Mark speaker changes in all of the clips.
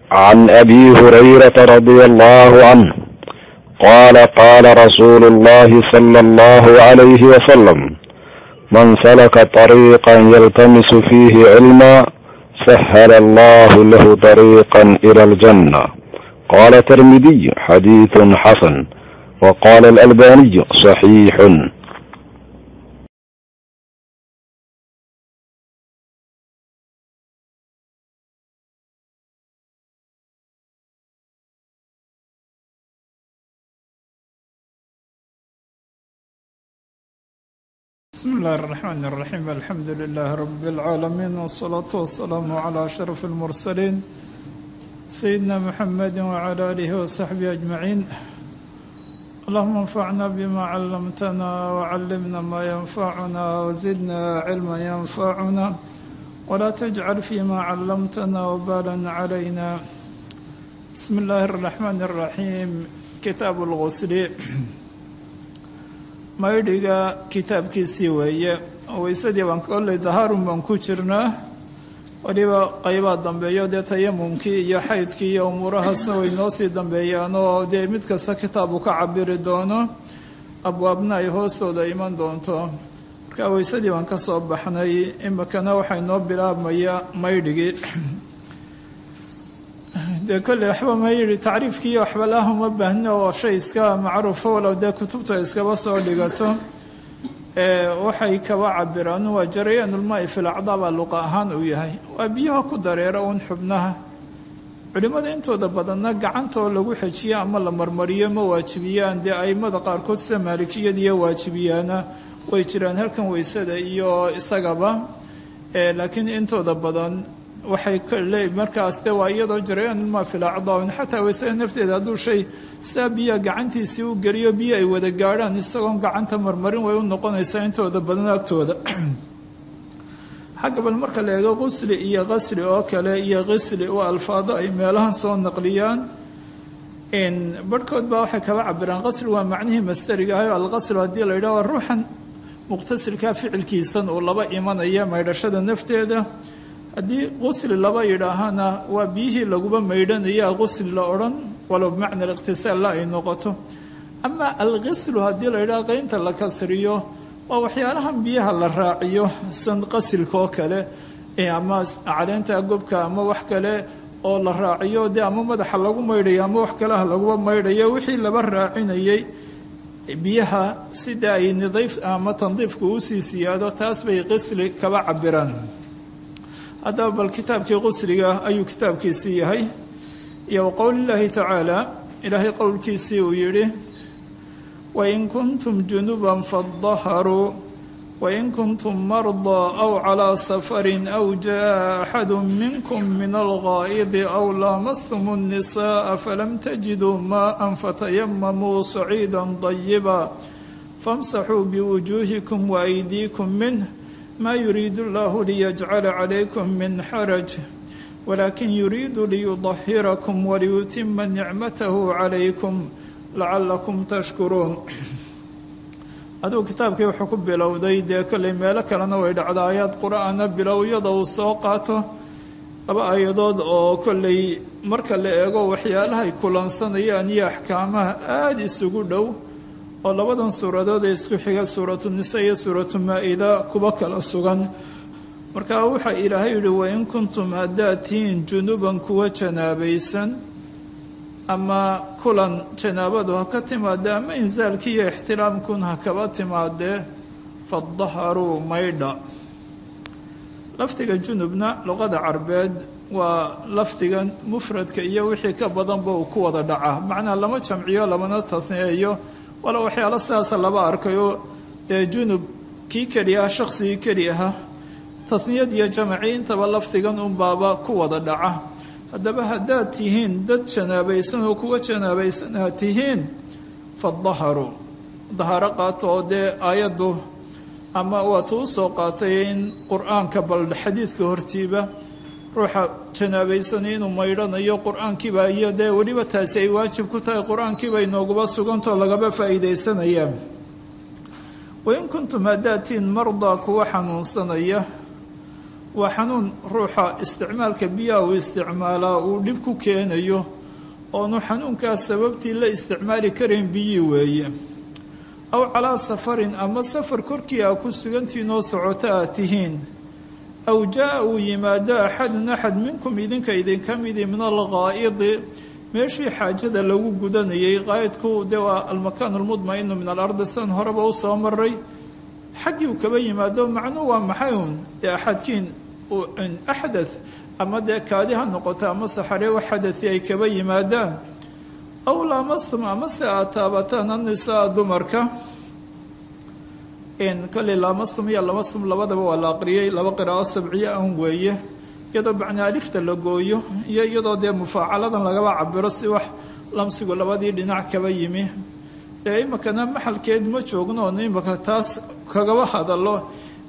Speaker 1: عن ابي هريره رضي الله عنه قال قال رسول الله صلى الله عليه وسلم من سلك طريقا يلتمس فيه علما سهل الله له طريقا الى الجنه قال الترمذي حديث حسن وقال الالباني صحيح
Speaker 2: بسم الله الرحمن الرحيم الحمد لله رب العالمين والصلاة والسلام على أشرف المرسلين سيدنا محمد وعلى آله وصحبه أجمعين اللهم انفعنا بما علمتنا وعلمنا ما ينفعنا وزدنا علما ينفعنا ولا تجعل فيما علمتنا وبالا علينا بسم الله الرحمن الرحيم كتاب الغسل maydhiga kitaabkiisii weeye weysadii baan kolley dahaarun baan ku jirnaa weliba qaybaa dambeeyo dee tayamumkii iyo xaydkii iyo umuurahaasna way noo sii dambeeyaan oo dee mid kasta kitaabu ka cabiri doono abwaabna ay hoostooda iman doonto marka weysadii baan ka soo baxnay imikana waxay noo bilaabmaya maydhigii dee kolley waxba ma yidhi tacriifkiiyo waxba laah uma baahno oo shay iska macruufo walow dee kutubta iskaba soo dhigato waxay kaba cabiraan waa jarayaanulmaai filacdaaba luqa ahaan uu yahay waa biyaha ku dareera uun xubnaha culimmada intooda badanna gacantoo lagu xejiyo ama la marmariyo ma waajibiyaan dee aimada qaarkood sida maalikiyadiiyo waajibiyaana way jiraan halkan weysada iyo isagaba laakiin intooda badan waxay le markaas de waa iyadoo jarayaanulmaa filacdaun xataa weysada nafteeda hadduu shay saa biyaha gacantiisii u geliyo biyo ay wada gaadhaan isagoon gacanta marmarin way u noqonaysaa intooda badan agtooda xagga bal marka la eego qusli iyo qasli oo kale iyo qisli waa alfaado ay meelahan soo naqliyaan barhkood baa waxay kaba cabiraan qasli waa macnihii masteriga ahay alqaslu haddii la yidhaho ruuxan muqtasilkaa ficilkiisan uu laba imanaya maydhashada nafteeda haddii qusli laba yidhaahana waa biyihii laguba maydhanaya qusli la odhan walow bimacna aliqtisaalla ay noqoto ama alqislu haddii la yidhaha qaynta la kasriyo waa waxyaalahan biyaha la raaciyo san qasilka oo kale ama caleenta gobka ama wax kale oo la raaciyo dee ama madaxa lagu maydhayo ama wax kaleha laguba maydhayo wixii laba raacinayay biyaha sida ay nidiif ama tandiifka usii siyaado taas bay qisli kaba cabiraan haddaba bal kitaabkii qusliga ayuu kitaabkiisii yahay iyo wa qowlillaahi tacaala ilaahay qowlkiisii uu yidhi wain kuntum junuban fadaharuu wain kuntum mardaa aw calaa safarin aw jaa axadu minkum min algaa'idi aw laamastum الnisaءa falam tajiduu maءa fatayamamuu saciida طayiba famsaxuu biwujuuhikum waaydiikum minh ma yuriid اllahu liyajcala calaykum min xaraj walakin yuriidu liyudahirakum waliyutima nicmatahu calaykum lacalakum tashkuruun aduu kitaabkii wuxuu ku bilowday dee kolley meelo kalena way dhacda aayaad qur-aana bilowyada uu soo qaato laba aayadood oo kolley marka la eego waxyaalahay kulansanayaan iyo axkaamaha aada isugu dhow oo labadan suuradood ee isku xiga suuratu nisa iyo suuratu maa-ida kuba kala sugan markaa waxaa ilaahay yihi wain kuntum haddaad tihiin junuban kuwa janaabaysan ama kulan janaabadu ha ka timaadee ama insaalkii iyo ixtiraamkun ha kaba timaadee fadaharuu maydha lafdiga junubna luqada carbeed waa lafdigan mufradka iyo wixii ka badanba uu ku wada dhaca macnaa lama jamciyo lamana tasneeyo walo waxyaalo sidaasa laba arkayoo dee junub kii keli ah shaqsigii keli aha tasniyad iyo jamacii intaba lafdigan unbaaba ku wada dhaca haddaba haddaad tihiin dad janaabaysan oo kuwa janaabaysan aad tihiin fadaharu daharo qaato oo dee aayaddu ama waatuu u soo qaatay in qur-aanka bal xadiidka hortiiba ruuxa janaabaysanay inuu maydhanayo qur-aankiiba iyo dee weliba taasi ay waajib ku tahay qur-aankiiba inooguba sugantoo lagaba faa'iidaysanaya wain kuntum haddaad tihiin mardaa kuwa xanuunsanaya waa xanuun ruuxa isticmaalka biyaha uu isticmaalaa uu dhib ku keenayo oonu xanuunkaas sababtii la isticmaali karayn biyii weeye aw calaa safarin ama safar korkii aa ku sugantihiin oo socoto aad tihiin aw jaa uu yimaado axadun axad minkum idinka idinka midi min alqaa'idi meeshii xaajada lagu gudanayay qaa'idku dee waa almakaan almudma'inu min alardi san horeba u soo maray xaggii uu kaba yimaado macnuu waa maxay uun dee axadkiin axdath ama dee kaadi ha noqoto ama saxare u xadai ay kaba yimaadaan aw laamastum ama se aad taabataan annisaa dumarka kolley laamastum iyo lamastum labadaba waa la aqriyey laba qiraa'o sabciyo an weeye iyadoo bacni alifta la gooyo iyo iyadoo dee mufaacaladan lagaba cabiro si wax lamsigu labadii dhinac kaba yimi dee iminkana maxalkeed ma joogno oon imika taas kagaba hadalo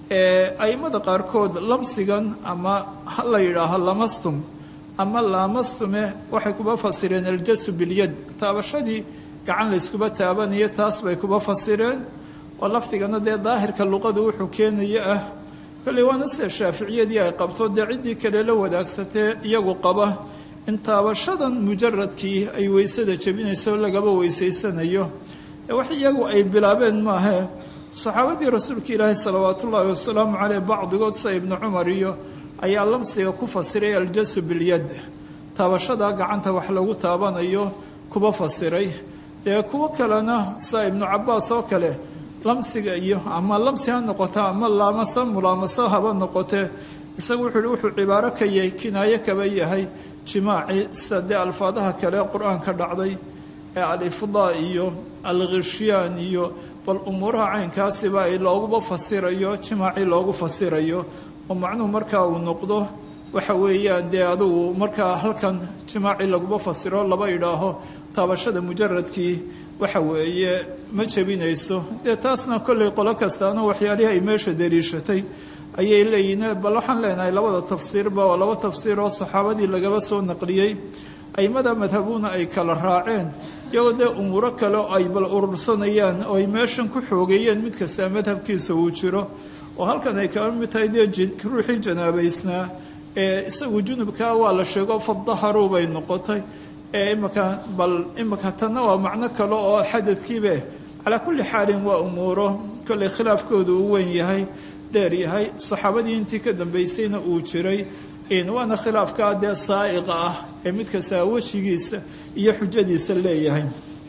Speaker 2: aimada qaarkood lamsigan ama ha la yidhaaho lamastum ama laamastume waxay kuba fasireen aljasu bilyad taabashadii gacan layskuba taabanaya taas bay kuba fasireen oo lafdigana dee daahirka luqadu wuxuu keenaya ah kolley waana sida shaaficiyadii ay qabto dee ciddii kale la wadaagsatee iyagu qaba in taabashadan mujaradkii ay weysada jebinayso lagaba weysaysanayo wax iyagu ay bilaabeen maahe saxaabadii rasuulka ilaahi salawaat ullaahi wasalaamu caleyh bacdigood sida ibnu cumar iyo ayaa lamsiga ku fasiray aljasu bilyad taabashada gacanta wax lagu taabanayo kuba fasiray dee kuwo kalena sida ibnu cabaas oo kale lamsiga iyo ama lamsi ha noqoto ama laamasa mulaamasa haba noqotee isagu wuxuu hi wuxuu cibaaro ka yahay kinaayo kaba yahay jimaaci sida dee alfaadaha kale qur-aanka dhacday ee alifdaa iyo alkhishyaan iyo bal umuuraha caynkaasiba ay looguba fasirayo jimaaci loogu fasirayo oo macnuhu markaa uu noqdo waxa weeyaan dee adugu markaa halkan jimaaci laguba fasiro laba idhaaho taabashada mujaradkii waxa weeye ma jebinayso dee taasna kolley qolo kastaana waxyaalihii ay meesha daliishatay ayay leeyihiin bal waxaan leenahay labada tafsiirba waa laba tafsiir oo saxaabadii lagaba soo naqliyey aimada madhabuna ay kala raaceen iyagoo dee umuuro kale oo ay bal urursanayaan oo ay meeshan ku xoogeeyeen mid kastaa madhabkiisa uu jiro oo halkan ay kaba mid tahay dee ruuxii janaabaysnaa ee isagu junubkaa waa la sheego fadaharu bay noqotay ee imaka bal imaka tanna waa macno kale oo xadadkiibe calaa kulli xaalin waa umuuro kolley khilaafkooda uu weyn yahay dheer yahay saxaabadii intii ka dambaysayna uu jiray waana khilaafkaa dee saa'iqa ah ee mid kastaa wejigiisa iyo xujadiisa leeyahay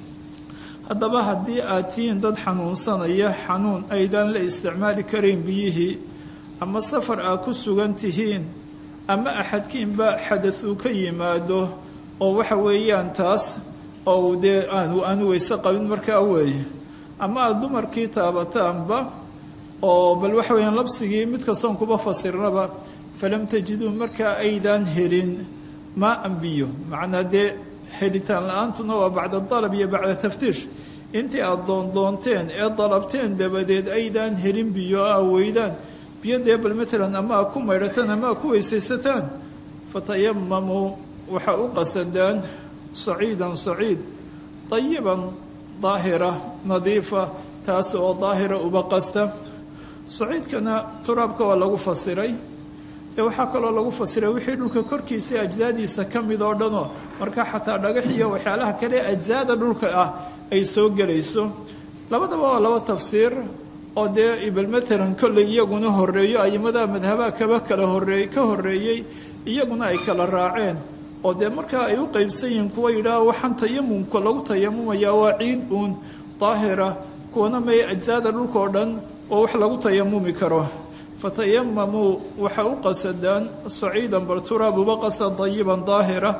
Speaker 2: haddaba haddii aad tihiin dad xanuunsanaya xanuun aydaan la isticmaali karayn biyihii ama safar aad ku sugan tihiin ama axadkiinba xadad uu ka yimaado oo waxa weeyaan taas oo dee aanu aanu weyse qabin markaa weeye ama aada dumarkii taabataanba oo bal waxa weeyaan labsigii mid kastoon kuba fasirnaba falam tajiduu markaa aydaan helin maa an biyo macnaa dee helitaan la-aantuna waa bacda dalab iyo bacda taftiish intii aada doondoonteen ee dalabteen dabadeed aydaan helin biyo a weydaan biyo dee bal maalan ama a ku maydhataan ama a ku weysaysataan fatayamamuu waxa u qasadaan saciidan saciid dayiban daahira nadiifa taas oo daahira uba qasta saciidkana turaabka waa lagu fasiray ee waxaa kaloo lagu fasiray wixii dhulka korkiisa ajdaadiisa ka mid oo dhanoo marka xataa dhagax iyo waxyaalaha kale ajsaada dhulka ah ay soo gelayso labadaba waa laba tafsiir oo dee ibal maalan kolley iyaguna horeeyo aimada madhabaha kaba kala horeey ka horeeyey iyaguna ay kala raaceen oo dee markaa ay u qeybsan yihiin kuwa yidhaah waxaan tayamumka lagu tayamumayaa waa ciid uun daahira kuwana may ajsaada dhulka oo dhan oo wax lagu tayamumi karo fatayamamuu waxa u qasadaan saciidan bal turaab uba qasta dayiban daahira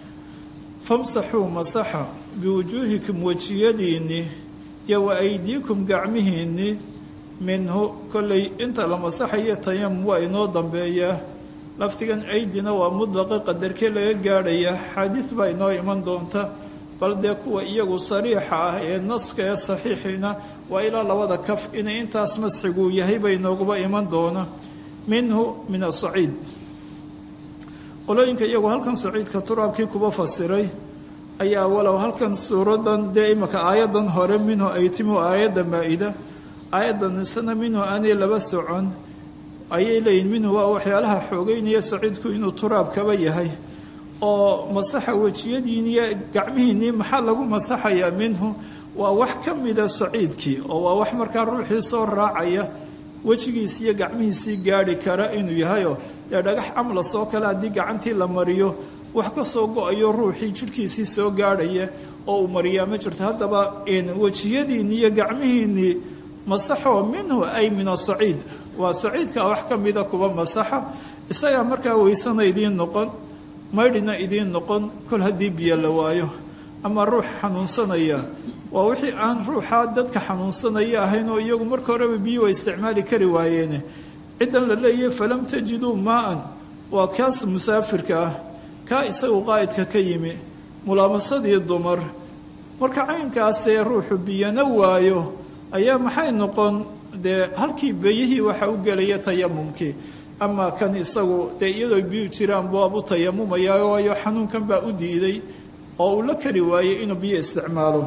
Speaker 2: famsaxuu masaxa biwujuuhikum wejiyadiinni iyo wa aydiikum gacmihiinni minhu kolley inta la masaxayo tayamum waa inoo dambeeyaa lafdigan aydina waa mudlaqa qadarkee laga gaadhaya xaadiid baa inoo iman doonta bal dee kuwa iyagu sariixa ah ee naska ee saxiixiina waa ilaa labada kaf inay intaas masxiguu yahay bay nooguba iman doona minhu min asaciid qolooyinka iyagu halkan saciidka turaabkii kuba fasiray ayaa walow halkan suuradan dee imaka aayadan hore minhu ay timi aayadda maa-ida aayaddan isana minhu aanay laba socon ayay leeyihin minhu waa waxyaalaha xoogeynaya saciidku inuu turaab kaba yahay oo masaxa wejiyadiiniyo gacmihiinnii maxaa lagu masaxayaa minhu waa wax ka mida saciidkii oo waa wax markaa ruuxii soo raacaya wejigiisi iyo gacmihiisii gaadhi kara inuu yahayoo dee dhagax amlas oo kale haddii gacantii la mariyo wax ka soo go-ayo ruuxii jidhkiisii soo gaadhaya oo uu mariyaa ma jirto haddaba wejiyadiinni iyo gacmihiinnii masaxoo minhu ay min asaciid waa saciidka wax ka mida kuwa masaxa isagaa markaa weysana idiin noqon maydhina idiin noqon kol haddii biyo la waayo ama ruux xanuunsanaya waa wixii aan ruuxaa dadka xanuunsanaya ahayn oo iyagu marka horeba biyo waa isticmaali kari waayeene ciddan la leeyahay falam tajiduu maa-an waa kaas musaafirka ah kaa isagu qaa'idka ka yimi mulaamasadii dumar marka caynkaasee ruuxu biyana waayo ayaa maxay noqon dee halkii beyihii waxa u gelaya tayamumkii ama kan isagu dee iyadoo biyu jiraan buabu tayamumaya waayo xanuunkan baa u diiday oo uu la kari waayey inuu biyo isticmaalo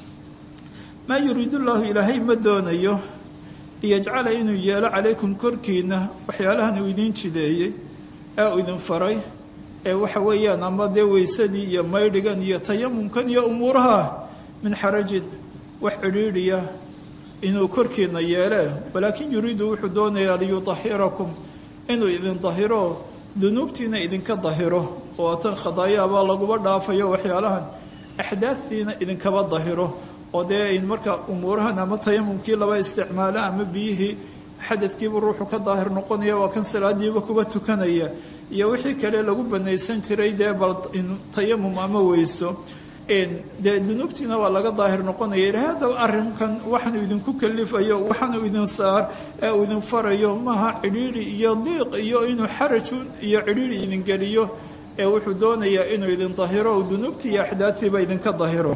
Speaker 2: maa yuriidu llaahu ilaahay ma doonayo liyajcala inuu yeelo calaykum korkiina waxyaalahan uu idiin jideeyey ee uu idin faray ee waxa weeyaan ama dee weysadii iyo maydhigan iyo tayamumkan iyo umuuraha min xarajin wax cidhiidhiya inuu korkiina yeele walaakin yuriidu wuxuu doonayaa liyutahirakum inuu idin dahiro dunuubtiina idinka dahiro oo tan khadaayaabaa laguba dhaafayo waxyaalahan axdaadtiina idinkaba dahiro oo dee marka umuurahan ama tayamumkii laba isticmaalo ama biyihii xadadkiibu ruuxu ka daahir noqonaya waa kan salaadiiba kuba tukanaya iyo wixii kale lagu banaysan jiray dee bal tayamum ama weyso dee dunuubtiina waa laga daahir noqonaya ilahay haddaba arrinkan waxaanu idinku kalifayo waxaanu idin saar ee uu idin farayo maaha cidhiidhi iyo diiq iyo inuu xarajun iyo cidhiidhi idin geliyo ee wuxuu doonayaa inuu idin dahiro o dunuubtii iyo axdaadtiiba idinka dahiro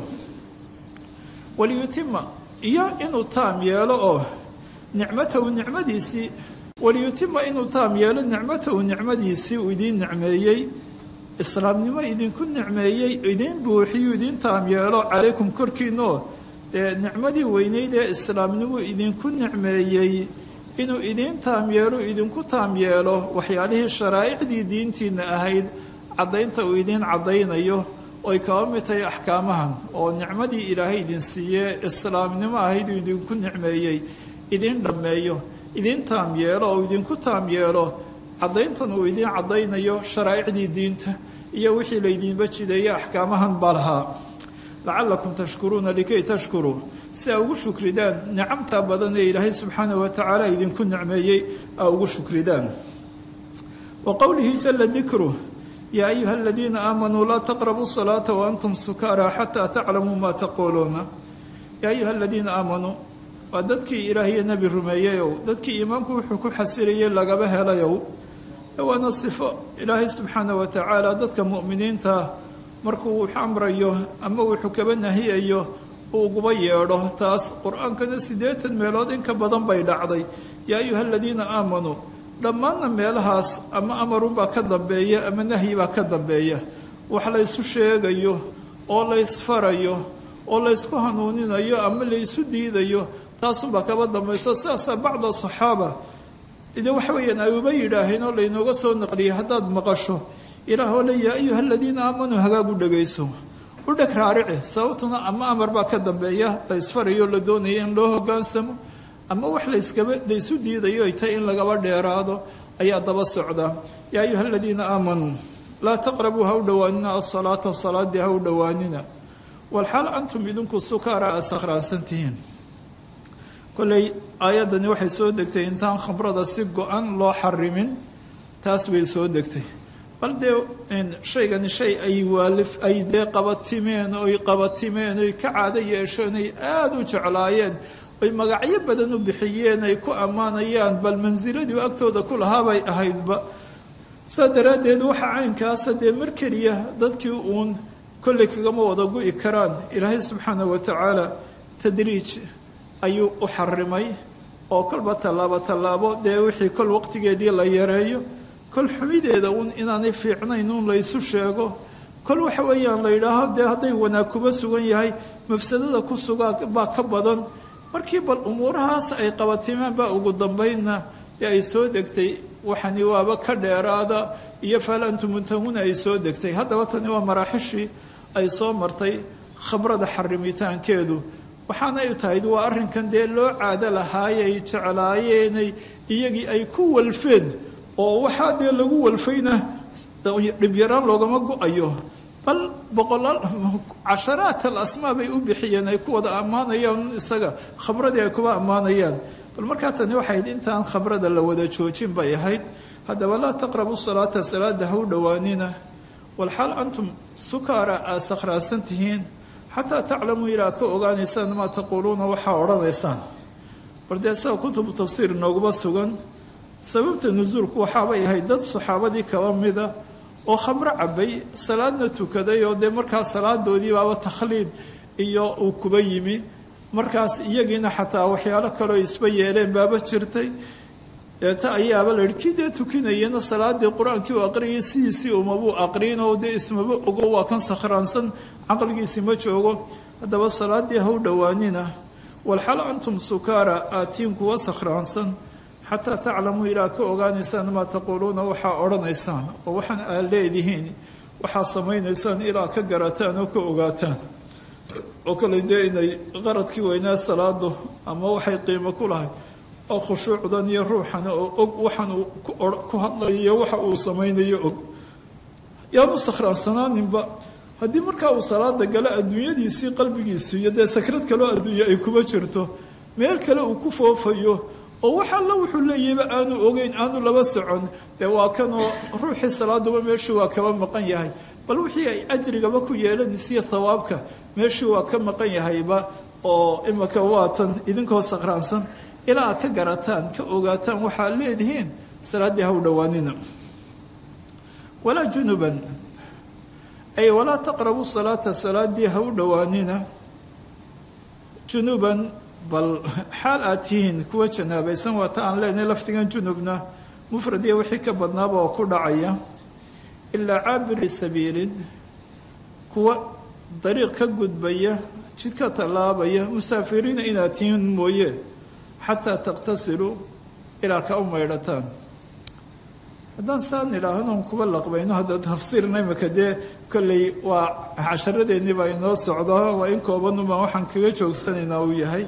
Speaker 2: waliyutima iyo inuu taam yeelo oo nicmatahu nicmadiisii waliyutima inuu taam yeelo nicmatahu nicmadiisii uu idiin nicmeeyey islaamnimo idinku nicmeeyey idiin buuxiyu idiin taam yeelo calaykum korkiinoo dee nicmadii weyneyd ee islaamnimo idinku nicmeeyey inuu idiin taam yeelo idinku taam yeelo waxyaalihii sharaa'icdii diintiina ahayd caddaynta uu idiin caddaynayo oy kaba mid tahay axkaamahan oo nicmadii ilaahay idin siiyee islaamnimo ahayd uu idinku nicmeeyey idiin dhammeeyo idiin taam yeelo oo idinku taam yeelo caddayntan uu idiin caddaynayo sharaa'icdii diinta iyo wixii laydiinba jideeye axkaamahan baa lahaa lacalakum tashkuruuna likay tashkuruu si aa ugu shukridaan nicamtaa badan ee ilaahay subxaanah wa tacaala idinku nicmeeyey aa ugu shukridaan wa qowlihi jala dikruh yaa ayuha aladiina aamanuu laa taqrabuu salaata waantum sukaara xataa taclamuu maa taquuluuna yaa ayuha aladiina aamanuu waa dadkii ilaahiyo nebi rumeeyeyow dadkii iimaanku wuxuu ku xasilayay lagaba helayow waana sifo ilaahay subxaana wa tacaala dadka mu'miniinta markuu wax amrayo ama wuxuu kaba nahiyayo uu uguba yeedho taas qur-aankana siddeetan meelood in ka badan bay dhacday yaa ayuha aladiina aamanuu dhammaanna meelahaas ama amarunbaa ka dambeeya ama nahyibaa ka dambeeya wax laysu sheegayo oo laysfarayo oo laysku hanuuninayo ama laysu diidayo taasunbaa kaba dambayso sidaasaa bacda saxaaba de waxa weeyaan ay uba yidhaaheen oo laynooga soo naqliyay haddaad maqasho ilaah oo le yaa ayuha aladiina aamanuu hagaag u dhegayso u dheg raarici sababtuna ama amar baa ka dambeeya la ysfarayo la doonaya in loo hogaansamo ama wax layskaba laysu diidayo ay tahay in lagaba dheeraado ayaa daba socda yaa ayuha aladiina aamanuu laa taqrabuu ha u dhowaanina asalaata salaadii ha u dhowaanina walxaal antum idinku sukaara aa sakhraansan tihiin kolley aayaddani waxay soo degtay intaan khamrada si go-an loo xarimin taas bay soo degtay bal dee shaygani shay ay waalif ay dee qabatimeen oy qabatimeen oy ka caado yeesheen ay aada u jeclaayeen oy magacyo badan u bixiyeen ay ku ammaanayaan bal mansiladii agtooda ku lahaabay ahaydba saa daraaddeed waxa caynkaasa dee mar keliya dadkii uun kolley kagama wada gu-i karaan ilaahay subxaana wa tacaala tadriij ayuu u xarimay oo kolba tallaabo tallaabo dee wixii kol waqtigeedii la yareeyo kol xumideeda uun inaanay fiicnayn uun laysu sheego kol waxa weeyaan la yidhaaho dee hadday wanaag kuba sugan yahay mafsadada ku sugaa baa ka badan markii bal umuurahaas ay qabatimeen baa ugu dambaynna dee ay soo degtay waxani waaba ka dheeraada iyo fahal antum muntahuna ay soo degtay haddaba tani waa maraaxishii ay soo martay khamrada xarimitaankeedu waxaana ay tahay waa arrinkan dee loo caado lahaayay jeclaayeenay iyagii ay ku walfeen oo waxaa dee lagu walfayna dhibyaraan loogama go-ayo bal boqolaal casharaat al asmaa bay u bixiyeen ay ku wada ammaanayaan isaga khamradii ay kuba ammaanayaan bal markaa tani waxay ahayd intaan khamrada la wada joojin bay ahayd haddaba laa taqrabu salaata salaada ha u dhowaanina walxaal antum sukaara aa sakhraasan tihiin xataa taclamuu ilaa ka ogaanaysaan maa taquuluuna waxaa odhanaysaan bal dee sida kutubu tafsiir nooguma sugan sababta nusuulku waxaabay ahayd dad saxaabadii kaba mida oo khamro cabay salaadna tukaday oo dee markaa salaadoodii baaba takhliid iyo uu kuba yimi markaas iyagiina xataa waxyaalo kaleo isba yeeleen baaba jirtay deeta ayaaba la yihi kii dee tukinayana salaadii qur-aankii u aqriyay sidiisii umabuu aqriin oo dee ismaba ogo waa kan sakhraansan caqligiisi ma joogo haddaba salaadii ha u dhowaanina walxal antum sukaara aatiin kuwa sakhraansan xataa taclamuu ilaa ka ogaanaysaan maa taquuluuna waxaa odhanaysaan oo waxaan aad leedihiin waxaa samaynaysaan ilaa ka garataan oo ka ogaataan oo kale dee inay qaradkii weynaa salaadu ama waxay qiimo ku lahay oo khushuucdan iyo ruuxan oo og waxaan uu ku hadlayo waxa uu samaynayo og yaanu sakhraansanaaninba haddii markaa uu salaada galo adduunyadiisii qalbigiisu iyo dee sakrad kaloo adduunye ay kuma jirto meel kale uu ku foofayo oo wax alla wuxuu leeyahayba aanu ogeyn aanu laba socon dee waa kanoo ruuxii salaaduba meeshuu waa kaba maqan yahay bal wixii ay ajrigaba ku yeelanaysiyo thawaabka meeshuu waa ka maqan yahayba oo imaka waatan idinkoo sakhraansan ilaa aad ka garataan ka ogaataan waxaad leedihiin salaaddii ha u dhowaanina walaa junuban ay walaa taqrabu salaata salaaddii ha u dhowaanina junuban bal xaal aad tihiin kuwa janaabaysan waata aan leenahay lafdigan junubna mufrad iyo wixii ka badnaaba oo ku dhacaya ilaa caabiri sabiilin kuwa dariiq ka gudbaya jid ka tallaabaya musaafiriina inaad tihiin mooye xataa taqtasiluu ilaa ka u maydhataan haddaan saan idhaahnon kuba laqbayno hadda tafsiirna imika dee kolley waa casharadeenii baa inoo socdo waa in koobanubaa waxaan kaga joogsanaynaa uu yahay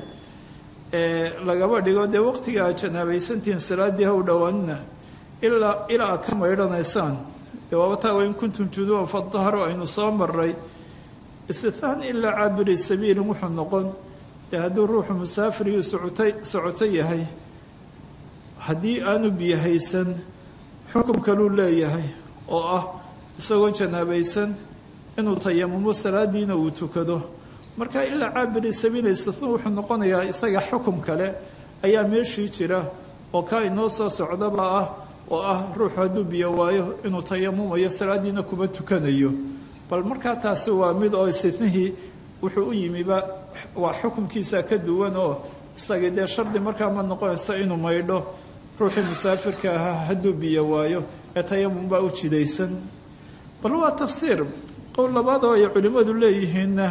Speaker 2: lagaba dhigo dee waqtiga aad janaabaysantihiin salaaddii ha u dhowaanina ilaa ilaa aad ka maydhanaysaan dee waabataa wain kuntum junuuban fadaharo aynu soo maray istithaan ilaa caabiri sabiilin wuxuu noqon dee hadduu ruuxu musaafirigii socotay socoto yahay haddii aanu biyo haysan xukum kaluu leeyahay oo ah isagoo janaabaysan inuu tayamumo salaadiina uu tukado marka ilaa caabiri sabiila istithaan wuxuu noqonayaa isaga xukum kale ayaa meeshii jira oo kaa inoo soo socdaba ah oo ah ruuxu hadduu biyo waayo inuu tayamumayo salaadiina kuma tukanayo bal markaa taasi waa mid oo istithnihii wuxuu u yimiba waa xukumkiisa ka duwan oo isagii dee shardi markaa ma noqonayso inuu maydho ruuxii musaafirka ahaa hadduu biyo waayo ee tayamum baa u jidaysan bal waa tafsiir qowl labaad oo ay culimmadu leeyihiinna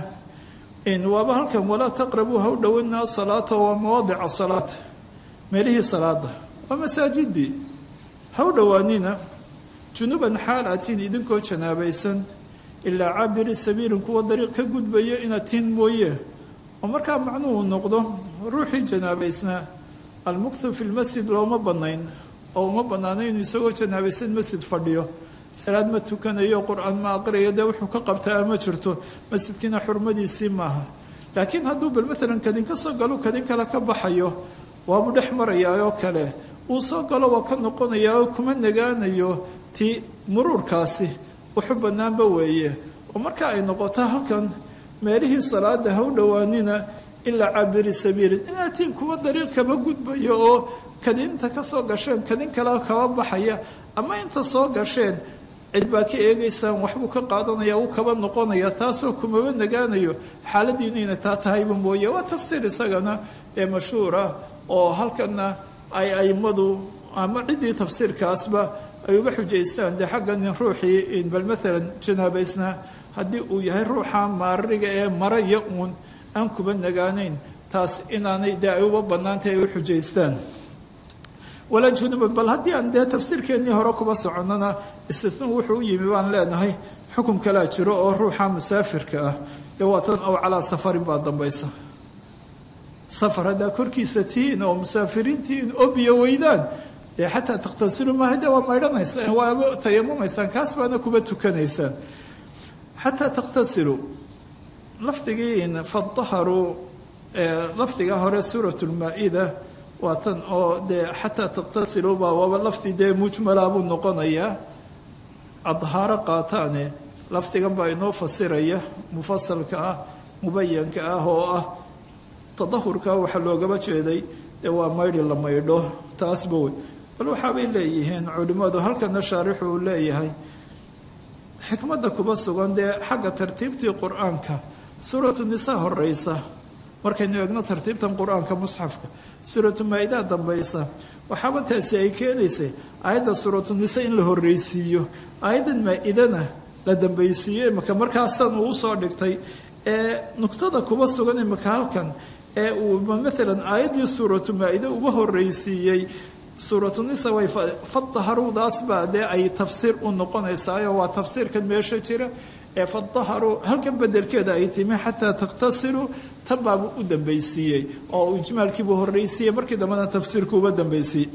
Speaker 2: waaba halkan walaa taqrabuu ha u dhowina asalaata waa mawaadica salaata meelihii salaada waa masaajidii ha u dhowaanina junuban xaal atiin idinkoo janaabaysan ilaa caabiri sabiilin kuwa dariiq ka gudbaya inaad tiin mooye oo markaa macnuhu noqdo ruuxii janaabaysnaa almuktu fi lmasjid looma banayn oo uma banaana inuu isagoo janaabaysan masjid fadhiyo salaad ma tukanayo qur-aan ma aqriyayo dee wuxuu ka qabtaa ma jirto masjidkiina xurmadiisii maaha laakiin hadduu bal maalan kadin ka soo galo kadin kale ka baxayo waabuu dhex marayaa oo kale uu soo galo waa ka noqonayaa oo kuma nagaanayo ti muruurkaasi wuxu bannaanba weeye oo marka ay noqoto halkan meelihii salaada ha u dhowaanina ilaa cabiri sabiilin inaatiin kuwa dariiq kaba gudbayo oo kadinta ka soo gasheen kadin kale kaba baxaya ama inta soo gasheen cid baa ka eegaysaan waxbuu ka qaadanaya wuu kaba noqonaya taasoo kumaba nagaanayo xaaladiinu inay taa tahayba mooye waa tafsiir isagana ee mashhuura oo halkana ay aimadu ama ciddii tafsiirkaasba ay uba xujaystaan dee xaggan ruuxii bal maalan janaabaysnaa haddii uu yahay ruuxa maariga ee maraya uun aan kuba nagaanayn taas inaanay dee ay uba bannaantay ay u xujaystaan walaa junuban bal haddii aan dee tafsiirkeennii hore kuba soconnona istisnu wuxuu u yimi baan leenahay xukum kalaa jiro oo ruuxa musaafirka ah dee waa tan ow calaa safarin baa dambaysa safar haddaa korkiisa tihiin oo musaafiriin tihiin oo biyo weydaan dee xataa takhtasilu maaha dee waa maydhanaysaan waaba tayamumaysaan kaas baana kuba tukanaysaan xataa takhtasilu lafdigii fadaharuu lafdiga hore suurat lmaa-ida waa tan oo dee xataa takhtasilu baa waaba lafdi dee mujmala buu noqonayaa adhaaro qaataane lafdigan baa inoo fasiraya mufasalka ah mubayanka ah oo ah tadahurka waxaa loogaba jeeday dee waa maydhi la maydho taasba wey bal waxaabay leeyihiin culimmadu halkana shaarixu uu leeyahay xikmadda kuba sugan dee xagga tartiibtii qur-aanka suuratu nisaa horeysa markaynu eegno tartiibtan qur-aanka musxafka suuratu maa-idaa dambaysa waxaaba taasi ay keenaysay aayadda suuratu nisa in la horreysiiyo aayaddan maa-idana la dambaysiiyo imaka markaasan uu usoo dhigtay ee nugtada kuba sugan imaka halkan ee uu maalan aayaddii suuratu maa-ide uba horreysiiyey suuratu nisa way fadaharuudaas baa dee ay tafsiir u noqonaysaayo waa tafsiirkan meesha jira ee fadaharu halkan bedelkeeda ay timi xataa takhtasilu tan baabuu u dambaysiiyey oo uu ijmaalkiibuu horreysiiyey markii dambena tafsiirkuuba dambaysiiyey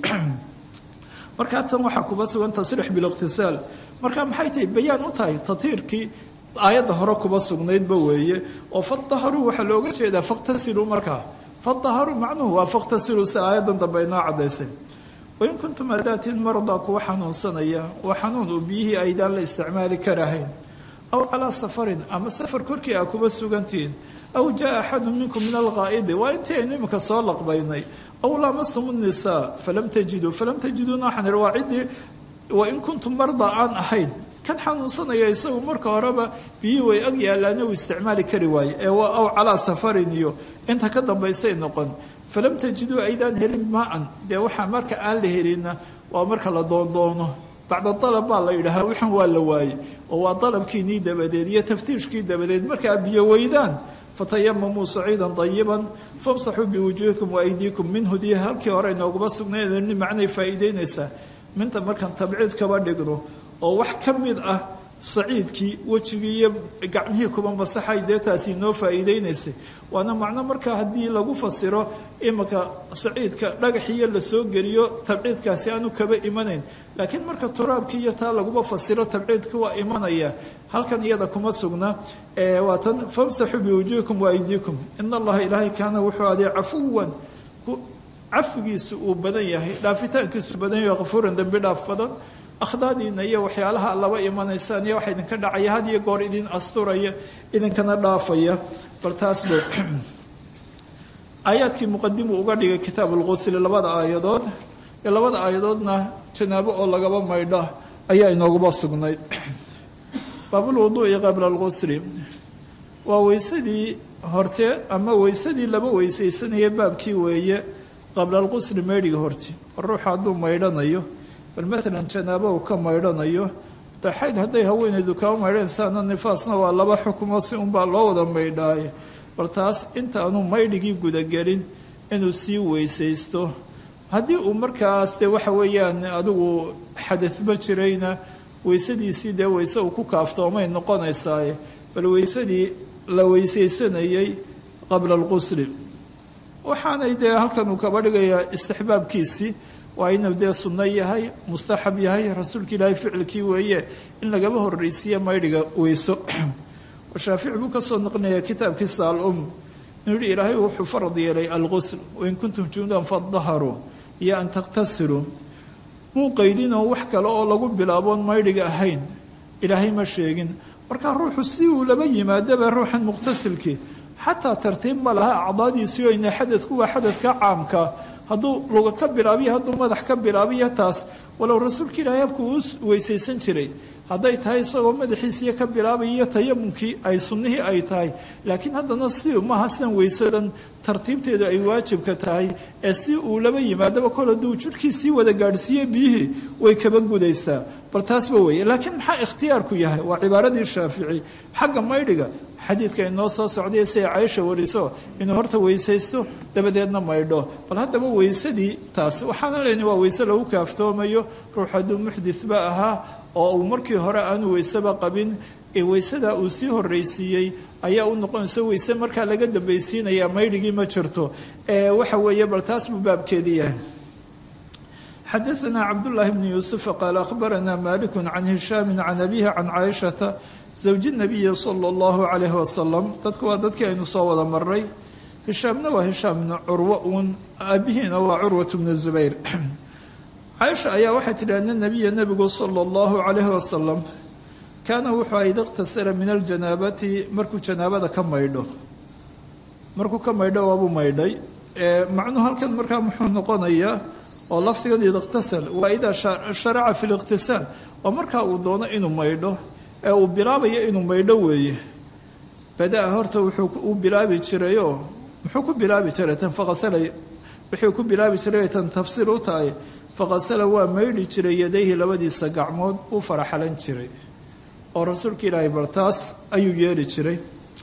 Speaker 2: markaa tan waxaa kuba sugan tasriix biliqtisaal marka maxay tahay bayaan u tahay tatiirkii aayadda hore kuba sugnaydba weeye oo fadaharu waxaa looga jeedaa fakhtasilu markaa fadaharu macnuhu waa fakhtasilu si aayaddan dambe inoo caddaysay wain kuntum adaatiin mardaa kuwa xanuunsanaya waa xanuun uu biyihii aydaan la isticmaali karahayn aw calaa safarin ama safar korkii aa kuba sugantihiin aw jaa axadu minkum min alqaa'idi waa intii aynu iminka soo laqbaynay aw laamastum nisaa falam tajiduu falam tajiduuna waxaan ihi waa ciddii wain kuntum mardaa aan ahayn kan xanuunsanaya isagu marka horeba biyihii way ag yaalaane uu isticmaali kari waaye ee waa aw calaa safarin iyo inta ka dambaysay noqon falam tajiduu aydaan helin maa-an dee waxaa marka aan la helina waa marka la doondoono bacda dalab baa la yidhaahaa waxan waa la waayey oo waa dalabkiinii dabadeed iyo taftiishkii dabadeed markaa biyo weydaan fatayamamuu saciidan dayiban famsaxuu biwujuuhikum waaydiikum minhu dii halkii hore inooguma sugnayn macnay faa'iideynaysaa minta markaan tabciid kaba dhigno oo wax ka mid ah saciidkii wejigii iyo gacmihii kuba masaxay dee taasi inoo faa'iideynaysay waana macno marka haddii lagu fasiro imanka saciidka dhagaxiyo lasoo geliyo tabciidkaasi aanu kaba imanayn laakiin marka turaabkii iyo taa laguba fasiro tabciidka waa imanaya halkan iyada kuma sugna waa tan famsaxuu biwujuhikum waaydiikum in allaha ilaahay kaana wuxuu aday cafuwan cafigiisu uu badan yahay dhaafitaankiisu badan yahay kafuuran dembi dhaaf badan akhdaadiina iyo waxyaalaha laba imanaysaan iyo waxa idinka dhacaya had iyo goor idin asturaya idinkana dhaafaya bal taasba aayaadkii muqadimu uga dhigay kitaab ulqusli labada aayadood ee labada aayadoodna janaabo oo lagaba maydha ayaa inooguba sugnayd baabulwuduu'i qabla alqusli waa weysadii horte ama weysadii laba weysaysanaya baabkii weeye qabla alqusli maydhiga horti ruuxa hadduu maydhanayo bal maalan janaabo uu ka maydhanayo daxayd hadday haweenaydu kaba maydhanaysaana nifaasna waa laba xukumo si unbaa loo wada maydhaaye bal taas intaanu maydhigii gudagelin inuu sii weysaysto haddii uu markaas dee waxa weeyaan adigu xadadba jirayna weysadiisii dee weyse uu ku kaaftoomay noqonaysaaye bal weysadii la weysaysanayay qabla alqusli waxaanay dee halkan uu kaba dhigayaa istixbaabkiisii waa inuu dee sunno yahay mustaxab yahay rasuulka ilaahay ficilkii weeye in lagaba horreysiiye maydhiga weyso shaafici buu kasoo noqonaya kitaabkiisa al-um inuu yihi ilaahay wuxuu farad yeelay alqusl wain kuntum junudan fadaharuu iyo an takhtasiluu muu qaydinoo wax kale oo lagu bilaaboon maydhiga ahayn ilaahay ma sheegin markaa ruuxu si uu laba yimaadaba ruuxan muqtasilkii xataa tartiib ma laha acdaadiisii o ina xadadku waa xadadka caamka hadduu luga ka bilaabiyo hadduu madax ka bilaabiyo taas walow rasuulka ilaahay habku uu weysaysan jiray hadday tahay isagoo madaxiisiiyo ka bilaabayiyo tayamunkii ay sunnihii ay tahay laakiin haddana si maaha sidan weysadan tartiibteedu ay waajibka tahay ee si uu laba yimaadaba kol hadduu jidhkiisii wada gaadhsiiye biyihii way kaba gudaysaa bal taasba weeye laakiin maxaa ikhtiyaarku yahay waa cibaaradii shaafici xagga maydhiga xadiidka inoo soo socday siay caaisha wariso inuu horta weysaysto dabadeedna maydho bal haddaba weysadii taas waxaana leyni waa weyse lagu kaaftoomayo ruux hadduu muxditba ahaa oo uu markii hore aanu weyseba qabin weysadaa uu sii horraysiiyey ayaa u noqonayso weyse markaa laga dambaysiinayaa maydhigii ma jirto waxa weeye bal taas buu baabkeedii yahay xadaثna cabdالlahi bn yuusuf qaal akhbarana malik can hishaami can abihi can caaishata zawji الnabiyi salى اllahu عalayh wasalam dadku waa dadkii aynu soo wada maray hishaamna waa hishaam bnu curwa uun aabihiina waa curwat bnu zubayr caaisha ayaa waxay tidhi ana nabiya nebigu salى اllahu عalayh wasalam kaana wuxuu ida اqtasara min aljanaabati markuu janaabada ka maydho markuu ka maydho waabuu maydhay macnuhu halkan markaa muxuu noqonayaa oo lafdigan ida iqtasal waa idaa sharaca fi liqtisaal oo markaa uu doono inuu maydho ee uu bilaabayo inuu maydho weeye badaa horta wuxuu u bilaabi jirayoo muxuu ku bilaabi jiray tan faqasala wuxuu ku bilaabi jiray tan tafsiir u tahay faqasala waa maydhi jiray yadayhi labadiisa gacmood uu faraxalan jiray oo rasuulka ilaahay bal taas ayuu yeeli jiray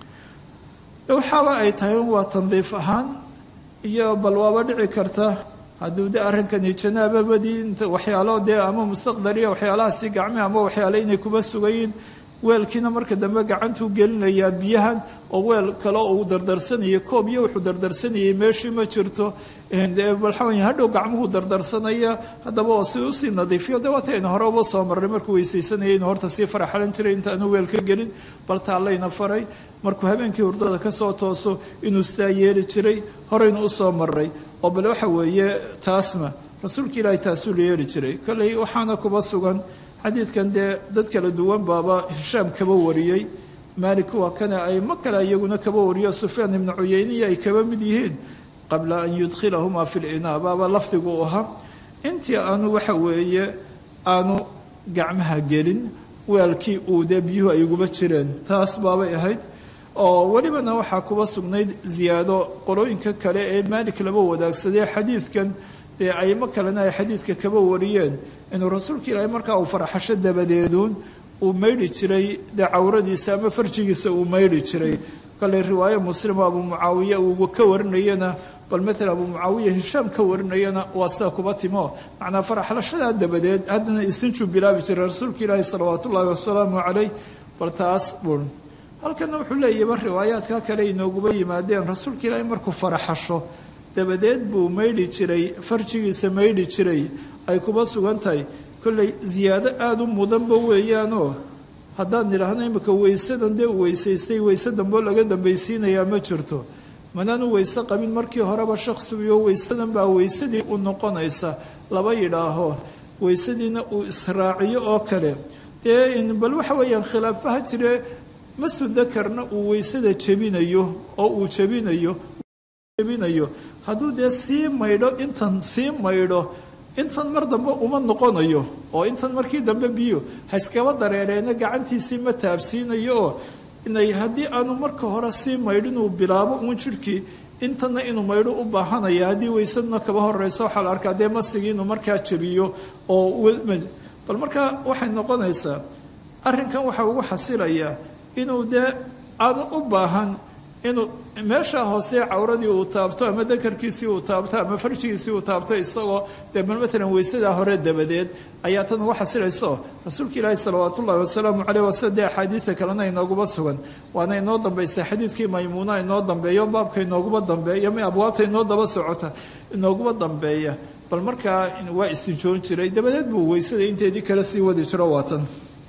Speaker 2: waxaaba ay tahay waa tandiif ahaan iyo bal waaba dhici karta hadduu de arrinkani janaababadii inta waxyaalo dee ama mustaqdariya waxyaalahaasi gacme ama waxyaale inay kuba sugayiin weelkiina marka dambe gacantuu gelinayaa biyahan oo weel kale uu dardarsanayay koob iyo wuxuu dardarsanayay meeshii ma jirto balxawan hadhow gacmuhu dardarsanaya haddaba oo si usii nadiifiyo de waataynu hore uba soo marray markuu weysaysanayay inuu horta sii faraxalan jiray intaanu weel ka gelin bal taallayna faray markuu habeenkii hurdada kasoo tooso inuu sidaa yeeli jiray horeynu usoo maray oo bale waxa weeye taasna rasuulka ilaahay taasuu la yeeli jiray kolley waxaana kuba sugan xadiidkan dee dad kala duwan baaba hishaam kaba wariyey maalik waa kana aymo kale iyaguna kaba wariyo sufyaan ibnu cuyeyniya ay kaba mid yihiin qabla an yudkhilahumaa fi linaa baaba lafdigu ahaa intii aanu waxa weeye aanu gacmaha gelin weelkii uu dee biyuhu ay uguba jireen taas baabay ahayd oo welibana waxaa kuba sugnayd ziyaado qolooyinka kale ee maalik laba wadaagsadee xadiidkan dee aymo kalena ay xadiidka kaba wariyeen inuu rasuulka ilaahay markaa uu faraxasho dabadeeduun uu maydhi jiray dee cawradiisa ama farjigiisa uu maydhi jiray kale riwaayo muslimo abu mucaawiya uu ka warinayana bal maalan abu mucaawiya hishaam ka warinayana waa sida kuba timo macnaa faraxlashadaa dabadeed haddana istinjuu bilaabi jiray rasuulka ilaahi salawaat ullaahi wasalaamu calayh bal taas bun halkana wuxuu leeyahba riwaayaadka kale inooguba yimaadeen rasuulka ilaahay markuu faraxasho dabadeed buu maydhi jiray farjigiisa maydhi jiray ay kuba sugan tahay kolley ziyaado aada u mudanba weeyaanoo haddaan nidhaahno imika weysadan dee u weysaystay weyse dambeo laga dambaysiinayaa ma jirto manaanu weyse qabin markii horeba shaksigiyo weysadan baa weysadii u noqonaysa laba yidhaaho weysadiina uu israaciyo oo kale dee bal waxa weeyaan khilaafaha jire masu dakarna uu weysada jebinayo oo uu jebinayo jebinayo hadduu dee sii maydho intan sii maydho intan mar dambe uma noqonayo oo intan markii dambe biyo haiskaba dareereena gacantiisii ma taabsiinayo oo inay haddii aanu marka hore sii maydho inuu bilaabo uun jirhkii intana inuu maydho u baahanaya haddii weysaduna kaba horeyso waxaa la arkaa dee masigii inuu markaa jebiyo oo bal markaa waxay noqonaysaa arrinkan waxaa ugu xasilayaa inuu dee aanu u baahan inuu meesha hoose cawradii uu taabto ama dakarkiisii uu taabto ama farjigiisii uu taabto isagoo dee bal maalan weysadaa hore dabadeed ayaa tan ugu xasilayso rasuulka ilaahi salawaat ullahi wasalaamu caleyh wasala dee axaadiida kalena inooguba sugan waana inoo dambaysa xadiidkii maymuuna inoo dambeeyo baabka inooguba dambeeya abwaabta inoo daba socota inooguba dambeeya bal markaa waa istinjoon jiray dabadeed buu weysada inteedii kale sii wadi jiro waatan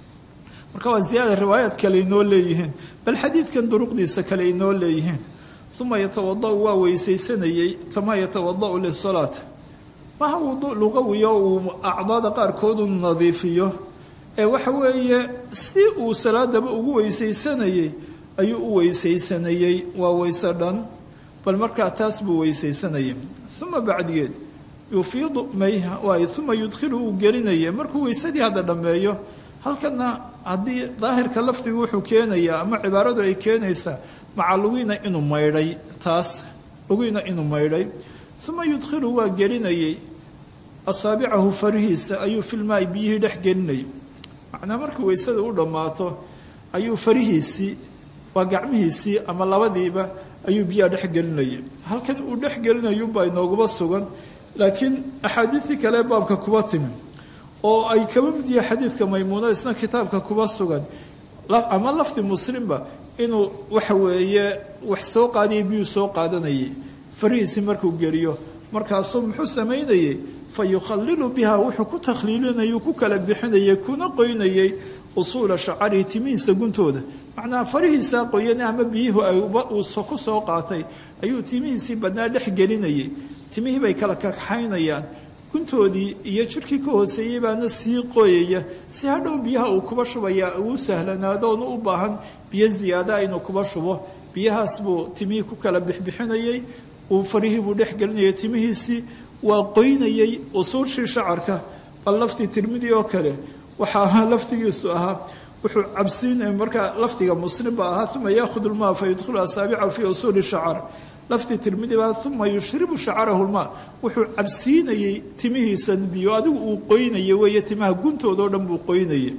Speaker 2: marka waa ziyaada riwaayaad kale inoo leeyihiin bal xadiidkan duruqdiisa kale inoo leeyihiin uma yatawadau waa weysaysanayey kamaa yatawadau lisalaat maha wudu luqawiyo uu acdaada qaarkood u nadiifiyo ee waxa weeye si uu salaadaba ugu weysaysanayey ayuu u weysaysanayey waa weyse dhan bal markaa taas buu weysaysanayay uma bacdigeed yufiidu mayha waay uma yudkhilu uu gelinaya markuu weysadii hadda dhammeeyo halkana haddii daahirka lafdigu wuxuu keenayaa ama cibaaradu ay keenaysaa maca lugiina inuu maydhay taas lugiina inuu maydhay uma yudkhilu waa gelinayay asaabicahu farihiisa ayuu filmaai biyihii dhex gelinayay macnaa markii weysada u dhammaato ayuu farihiisii waa gacmihiisii ama labadiiba ayuu biyaha dhex gelinayay halkan uu dhex gelinayunbaa inooguma sugan laakiin axaadiidii kale baabka kuba timi oo ay kaba mid yahay xadiidka maymuuno isna kitaabka kuba sugan ama lafdi muslimba inuu waxa weeye wax soo qaadaya biyuu soo qaadanayay farihiisii markuu geliyo markaasuu muxuu samaynayey fa yukhalilu biha wuxuu ku takhliilinayay ku kala bixinayay kuna qoynayay usuula shacarihi timihiisa guntooda macnaha farihiisaa qoyan ama biyuhu uu ku soo qaatay ayuu timihiisii badnaa dhex gelinayay timihii bay kala kakaxaynayaan guntoodii iyo jirkii ka hooseeyey baana sii qoyaya si hadhow biyaha uu kuba shubaya uu sahlanaado oonu u baahan biyo ziyaadaa inuu kuba shubo biyahaas buu timihii ku kala bixbixinayey uu farihii buu dhex gelinayay timihiisii waa qoynayey usuushii shacarka bal laftii tirmidi oo kale waxaa lafdigiisu ahaa wuxuu cabsiin markaa lafdiga muslim ba ahaa uma yaakhud lmaa fa yudkhilu asaabicahu fii usuuli shacar lafdi tirmidi baa uma yushribu shacarahu lmaa wuxuu cabsiinayey timihiisa biyo adigu uu qoynaya weeye timaha guntooda oo dhan buu qoynayay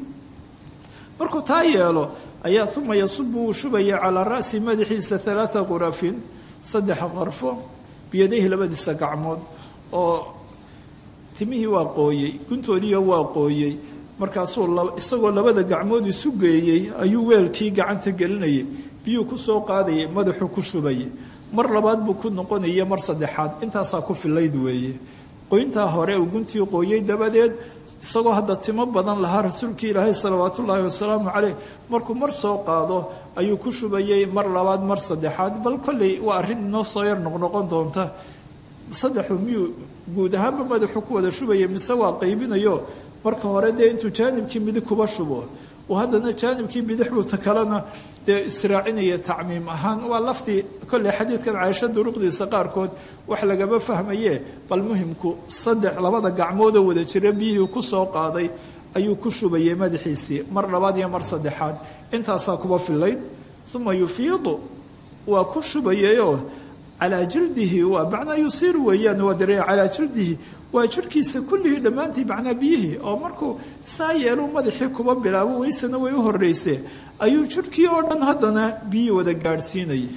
Speaker 2: markuu taa yeelo ayaa uma yasubu uu shubaya calaa ra'si madaxiisa alaaa qurafin saddex qarfo biyadayhi labadiisa gacmood oo timihii waa qooyey guntoodiiyo waa qooyey markaasuu isagoo labada gacmood isu geeyey ayuu weelkii gacanta gelinayay biyuu ku soo qaadayay madaxuu ku shubayay mar labaad buu ku noqonaya mar saddexaad intaasaa ku filayd weeye qoyntaa hore uu guntii qooyey dabadeed isagoo hadda timo badan lahaa rasuulkii ilaahay salawaatu ullaahi wasalaamu caleyh markuu mar soo qaado ayuu ku shubayey mar labaad mar saddexaad bal kolley waa arrin inoo soo yar noqnoqon doonta saddexu miyuu guud ahaanba madaxuu ku wada shubaya mise waa qaybinayo marka hore dee intuu jaanibkii midig kuba shubo uu haddana jaanibkii bidix buu ta kalena dee israacinaya tacmiim ahaan waa laftii kolley xadiidkan caaisho duruqdiisa qaarkood wax lagama fahmaye bal muhimku saddex labada gacmoodoo wada jira biyihii ku soo qaaday ayuu ku shubayay madaxiisii mar labaad iyo mar saddexaad intaasaa kuba filayd uma yufiidu waa ku shubayayoo calaa jildihi waa macnaa yusiiru weeyaan waa dareeya calaa jildihi waa jirhkiisa kullihii dhammaantii macnaa biyihii oo markuu saa yeelu madaxii kuba bilaabo weysana way u horreysee ayuu jirhkii oo dhan haddana biyii wada gaadhsiinayay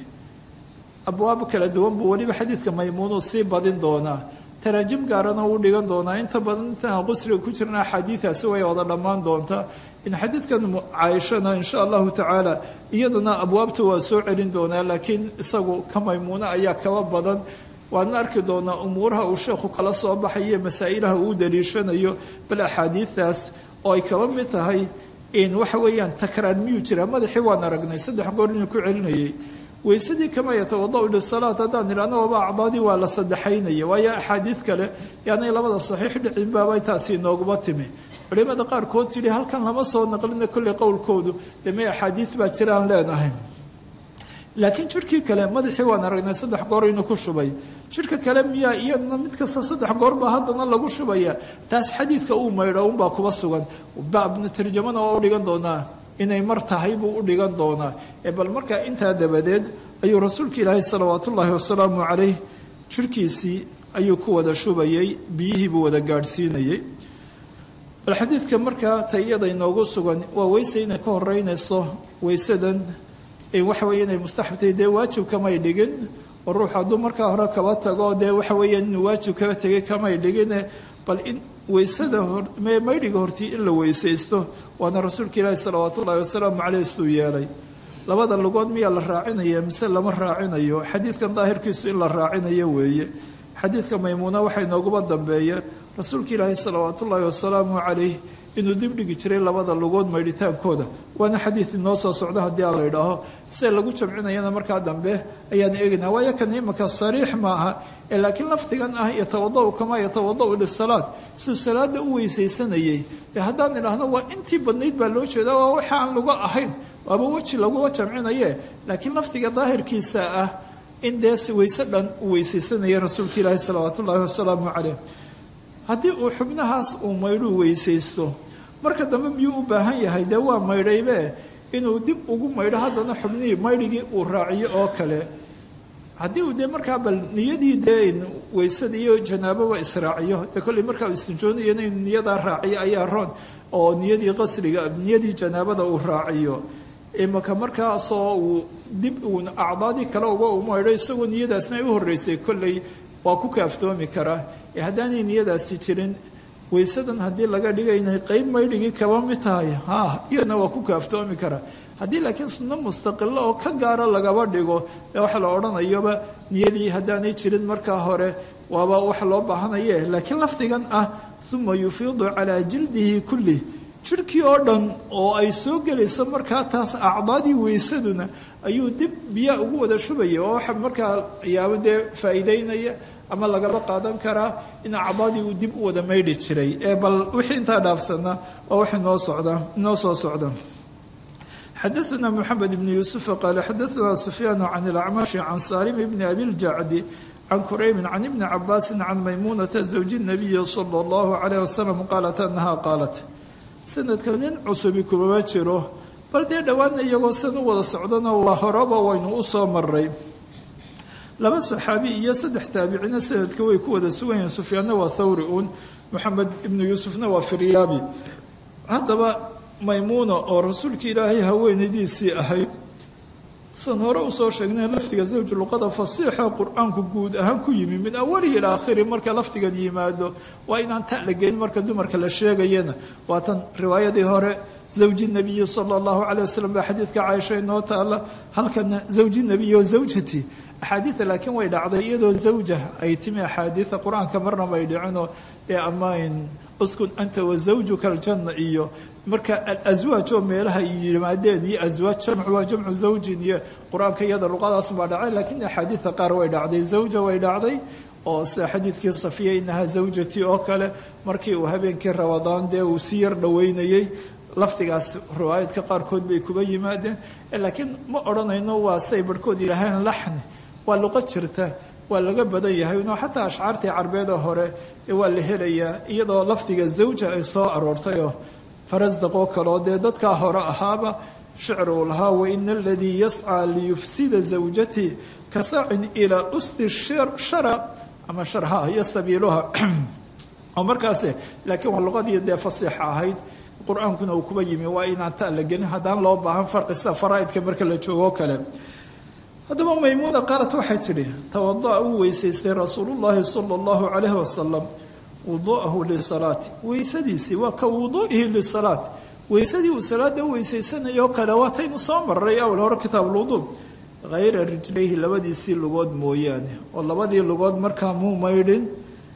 Speaker 2: abwaab kala duwan buu weliba xadiidka maymuunuu sii badin doonaa taraajim gaarana uu dhigan doonaa inta badan intaan qusriga ku jirna axaadiidaasi way wada dhammaan doontaa in xadiidkan caaishana insha allahu tacaala iyadana abwaabta waa soo celin doonaa laakiin isagu ka maymuuno ayaa kaba badan waadna arki doonaa umuuraha uu sheekhu kala soo baxayo masaa'ilaha uu daliishanayo bal axaadiidaas oo ay kaba mid tahay in waxa weeyaan takraan miyuu jiraa madaxii waan aragnay saddex goor inuu ku celinayay weysadii kama yatawadau lisalaat haddaan idhahno waaba acdaadii waa la saddexaynaya waayo axaadiid kale yaanay labada saxiix dhicin baabay taasi inooguma timi culimada qaarkood tidhi halkan lama soo naqlina kolley qowlkoodu dee may axaadiid baa jiraan leenahay laakiin jirhkii kale madaxii waan aragnay saddex goor inuu ku shubay jirhka kale miyaa iyadna mid kasta saddex goor baa haddana lagu shubaya taas xadiidka uu maydho unbaa kuba sugan baabna tarjamana waa u dhigan doonaa inay mar tahay buu u dhigan doonaa ee bal markaa intaa dabadeed ayuu rasuulka ilaahay salawaat ullaahi wasalaamu calayh jirhkiisii ayuu ku wada shubayay biyihii buu wada gaadhsiinayay bal xadiidka markaa ta iyada inoogu sugan waa weyse inay ka horeynayso weysadan waxa weeye inay mustaxabtay dee waajib kamay dhigin oo ruux hadduu markaa hore kaba tago dee waxa weeyaan inuu waajib kaba tegay kamay dhigine bal in weysada maydhiga hortii in la weysaysto waana rasuulka ilaahi salawaat ullaahi wasalaamu caleyh siduu yeelay labada lugood miyaa la raacinaya mise lama raacinayo xadiidkan daahirkiisu in la raacinayo weeye xadiidka maymuuna waxaa inooguba dambeeya rasuulka ilaahi salawaat ullaahi wasalaamu calayh inuu dib dhigi jiray labada lugood maydhitaankooda waana xadiid inoo soo socdo haddii aan la idhaaho se lagu jamcinayana markaa dambe ayaan eegaynaa waayo kan imaka sariix maaha ee laakiin lafdigan ah yatawadau kamaa yatawadau lisalaad siduu salaada u weysaysanayay dee haddaan idhaahno waa intii badnayd baa loo jeedaa waa waxa aan luga ahayn waaba weji laguga jamcinaye laakiin lafdiga daahirkiisa ah in dee weyse dhan uu weysaysanaya rasuulka ilaahi salawaat ullaahi wasalaamu caleyh haddii uu xubnahaas uu maydhuu weysaysto marka dambe miyuu u baahan yahay dee waa maydhaybe inuu dib ugu maydho haddana xubnihii maydhigii uu raaciyo oo kale haddii uu dee markaa bal niyadii dee weysada iyo janaababa israaciyo dee kolley markaa uu istinjoonayana inuu niyadaa raaciyo ayaa roon oo niyadii qasriga niyadii janaabada uu raaciyo imaka markaasoo uu dib uun acdaadii kale uga umaydho isagoo niyadaasna ay u horreysay kolley waa ku kaaftoomi karaa ee haddaanay niyadaasi jirin waysadan haddii laga dhiga inay qeyb maydhigii kaba mid tahay ha iyadna waa ku kaaftoomi karaa haddii laakiin sunno mustaqilo oo ka gaara lagaba dhigo ee waxa la odhanayoba niyadii haddaanay jirin markaa hore waaba wax loo baahanaye laakiin lafdigan ah uma yufiidu calaa jildihi kulli jirhkii oo dhan oo ay soo gelayso markaa taas acdaadii weysaduna ayuu dib biyaa ugu wada shubaya oo waxa markaa yaabo dee faa'iideynaya ama lagaba qaadan karaa in acdaadii uu dib u wada maydhi jiray ee bal wixii intaa dhaafsana waa wax inoo socda inoo soo socda xadaثna mxamed bn yuسuف qaal xadaثna sufyaan can اlacmaشhi can salim bni abi اljacdi can kuraybi can ibni cabaasi can maymunata zawji الnabiyi slى اllahu عalيه wasalam qaalat anaha qaalat sanadka nin cusubi kumama jiro bal dee dhowaana iyagoo san u wada socdana waa horeba waynu u soo maray laba saxaabi iyo saddex taabicina sanadka way ku wada sugan yihiin sufyaanna waa thawri uun moxamed ibnu yuusufna waa firyaabi haddaba maymuuna oo rasuulka ilaahay haweenaydiisii ahayd san hore usoo sheegnay lafdiga zawju luqada fasiixa qur-aanku guud ahaan ku yimi min awalihi ila aakhiri marka lafdigan yimaado waa inaan ta la gelin marka dumarka la sheegayana waa tan riwaayadii hore zawji nabiyi sala allahu calay wasalam baa xadiidka caaisha inoo taala halkana zawji nabiyi oo zawjati axaadiida laakiin way dhacday iyadoo zawja ay timi axaadiida qur-aanka marna bay dhicinoo ee amayn uskun anta wa zawjuka aljanna iyo marka alaswaaj oo meelaha yimaadeen iyo aswaaj jamcu waa jamcu zawjin iyo qur-aanka iyada luqadaasubaa dhacay laakiin axaadiida qaar way dhacday zawja way dhacday oo sida xadiidkii safiya inahaa zawjati oo kale markii uu habeenkii ramadaan dee uu si yar dhoweynayey lafdigaas riwaayadka qaarkood bay kuba yimaadeen laakiin ma odhanayno waa say barhkood yidhaaheen laxni waa luqo jirta waa laga badan yahay no xataa ashcaartii carbeeda hore waa la helayaa iyadoo lafdiga zawja ay soo aroortayoo farasdaqoo kaleo dee dadkaa hore ahaaba shicr uu lahaa waina aladii yascaa liyufsida zawjati ka saacin ilaa usti shara ama sharha iyo sabiiluha oo markaas laakiin waa luqadii dee fasiixa ahayd qur-aankuna uu kuba yimi waa inaan ta la gelin haddaan loo baahan farqi sida faraaidka marka la joogo kale haddaba maymuuna qaalat waxay tidhi tawada'a uu weysaystay rasuulullaahi sala allahu calayhi wasalam wuduu'ahu lisalaati weysadiisii waa ka wuduu'ihi lisalaati weysadii uu salaada u weysaysanayoo kale waataynu soo maray awal hore kitaabulwuduu hayra rijlayhi labadiisii lugood mooyaane oo labadii lugood markaa muu maydhin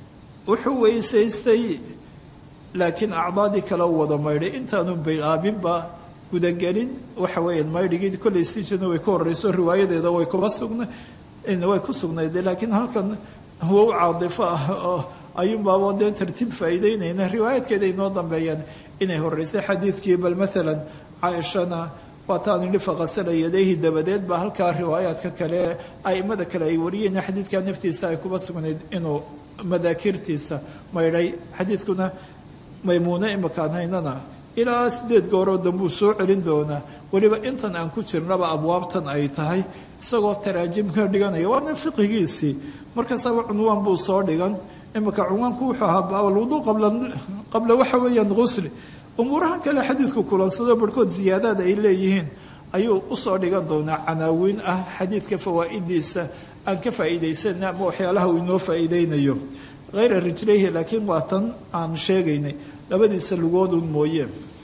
Speaker 2: wuxuu weysaystay laakiin acdaadii kale u wada maydhay intaanu bilaabinba gudagelin waxa weeyaan maydhigii kollay stijana way ka horreyso riwaayadeeda way kuma sugna way ku sugnayd laakiin halkan huwa u caadifo ah oo ayuunbaabo dee tartiib faa'iideynayna riwaayadkeeda inoo dambeeyaan inay horreysay xadiidkii bal maalan caaishana waataan idhi faqasala yadayhi dabadeed baa halkaa riwaayaadka kale aimada kale ay wariyeen xadiidkaa naftiisa ay kuba sugnayd inuu madaakirtiisa maydhay xadiidkuna maymuune imakaan haynana ilaa sideed gooroo dambuu soo celin doonaa weliba intan aan ku jirnaba abwaabtan ay tahay isagoo taraajim ka dhiganaya waana fiqigiisii markaasaba cunwaan buu soo dhigan imika cunwaanku wuxuu ahaa baabalwuduu qabla waxa weeyaan qusli umuurahan kale xadiidku kulansado barhkood ziyaadaad ay leeyihiin ayuu usoo dhigan doonaa canaawiin ah xadiidka fawaa'idiisa aan ka faa'iidaysana ama waxyaalaha uu inoo faa'iideynayo hayra rijlayhi laakiin waa tan aan sheegaynay labadiisa lugoodun mooye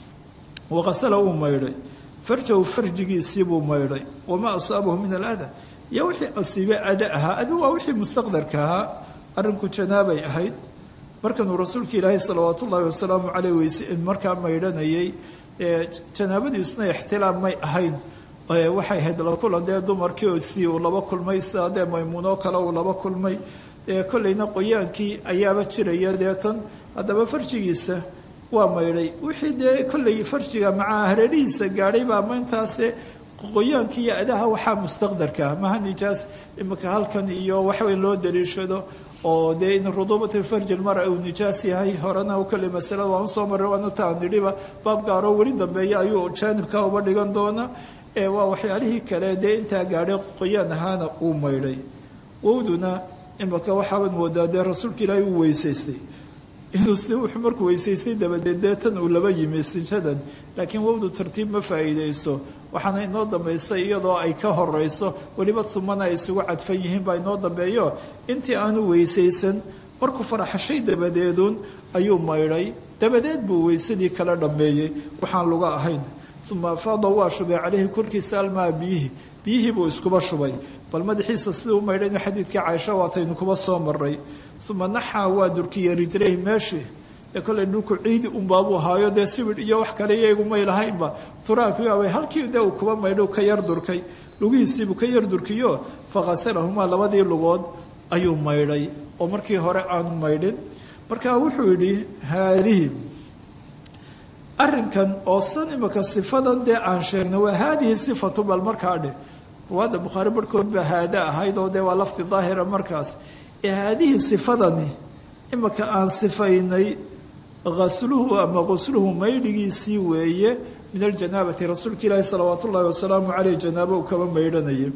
Speaker 2: waqasala uu maydhay farjahu farjigiisii buu maydhay wamaa asaabahu min alada iyo wixii asiibe ada ahaa adu waa wixii mustaqdarka ahaa arrinku janaabay ahayd markanuu rasuulka ilaahay salawaatu ullaahi wasalaamu caleyh weyse markaa maydhanayay janaabadiisuna ixtilaam may ahayn waxay ahayd la kulan dee dumarkiisii uu laba kulmay sida dee maymuunoo kale uu laba kulmay kollayna qoyaankii ayaaba jiraya deetan haddaba farjigiisa waa maydhay wixii dee kollay farjiga macaa hareerihiisa gaadhay baa mayntaase qoyaankii iyo adaha waxaa mustaqdarka maha nijaas imika halkan iyo waxweyn loo daliishado oo dee in ruduubata farji lmara uu nijaas yahay horena kolley masalada waan usoo maray waana taan nidhiba baab gaaroo weli dambeeya ayuu jaanibka uba dhigan doona ee waa waxyaalihii kale dee intaa gaadhay qoyaan ahaana uu maydhay wowduna imika waxaabaad moodaa dee rasuulka ilaahay uu weysaystay inuu si wuxuu markuu weysaystay dabadeed deetan uu laba yimi istinjadan laakiin wowdu tartiib ma faa'iideyso waxaana inoo dambaysay iyadoo ay ka horeyso weliba humana ay isugu cadfan yihiin baa inoo dambeeyo intii aanu weysaysan markuu faraxashay dabadeedun ayuu maydhay dabadeed buu weysadii kala dhammeeyey waxaan luga ahayn uma afaada waa shubay caleyhi korkiisa almaa biyihi biyihii buu iskuba shubay bal madaxiisa siduu u maydhayna xadiidkii caaisha waataynu kuba soo maray uma naxaa waa durkiyey rijlayhi meeshii dee kollay dhulku ciidi unbaabuu ahaayo dee sibidh iyo wax kale iyagumay lahaynba turaakibabay halkii dee uu kuba maydho ka yar durkay lugihiisiibuu ka yar durkiyo faqasalahumaa labadii lugood ayuu maydhay oo markii hore aanu maydhin markaa wuxuu yidhi haadihi arrinkan oo san imika sifadan dee aan sheegnay waa haadihi sifatu bal markaa dheh ruwaadda bukhaari barhkood baa haada ahayd oo dee waa lafdi daahira markaas ee haadihi sifadani imika aan sifaynay asluhu ama qusluhu maydhigiisii weeye min aljanaabati rasuulka ilaahi salawaat ullaahi wasalaamu caleyh janaabo uu kaba maydhanayay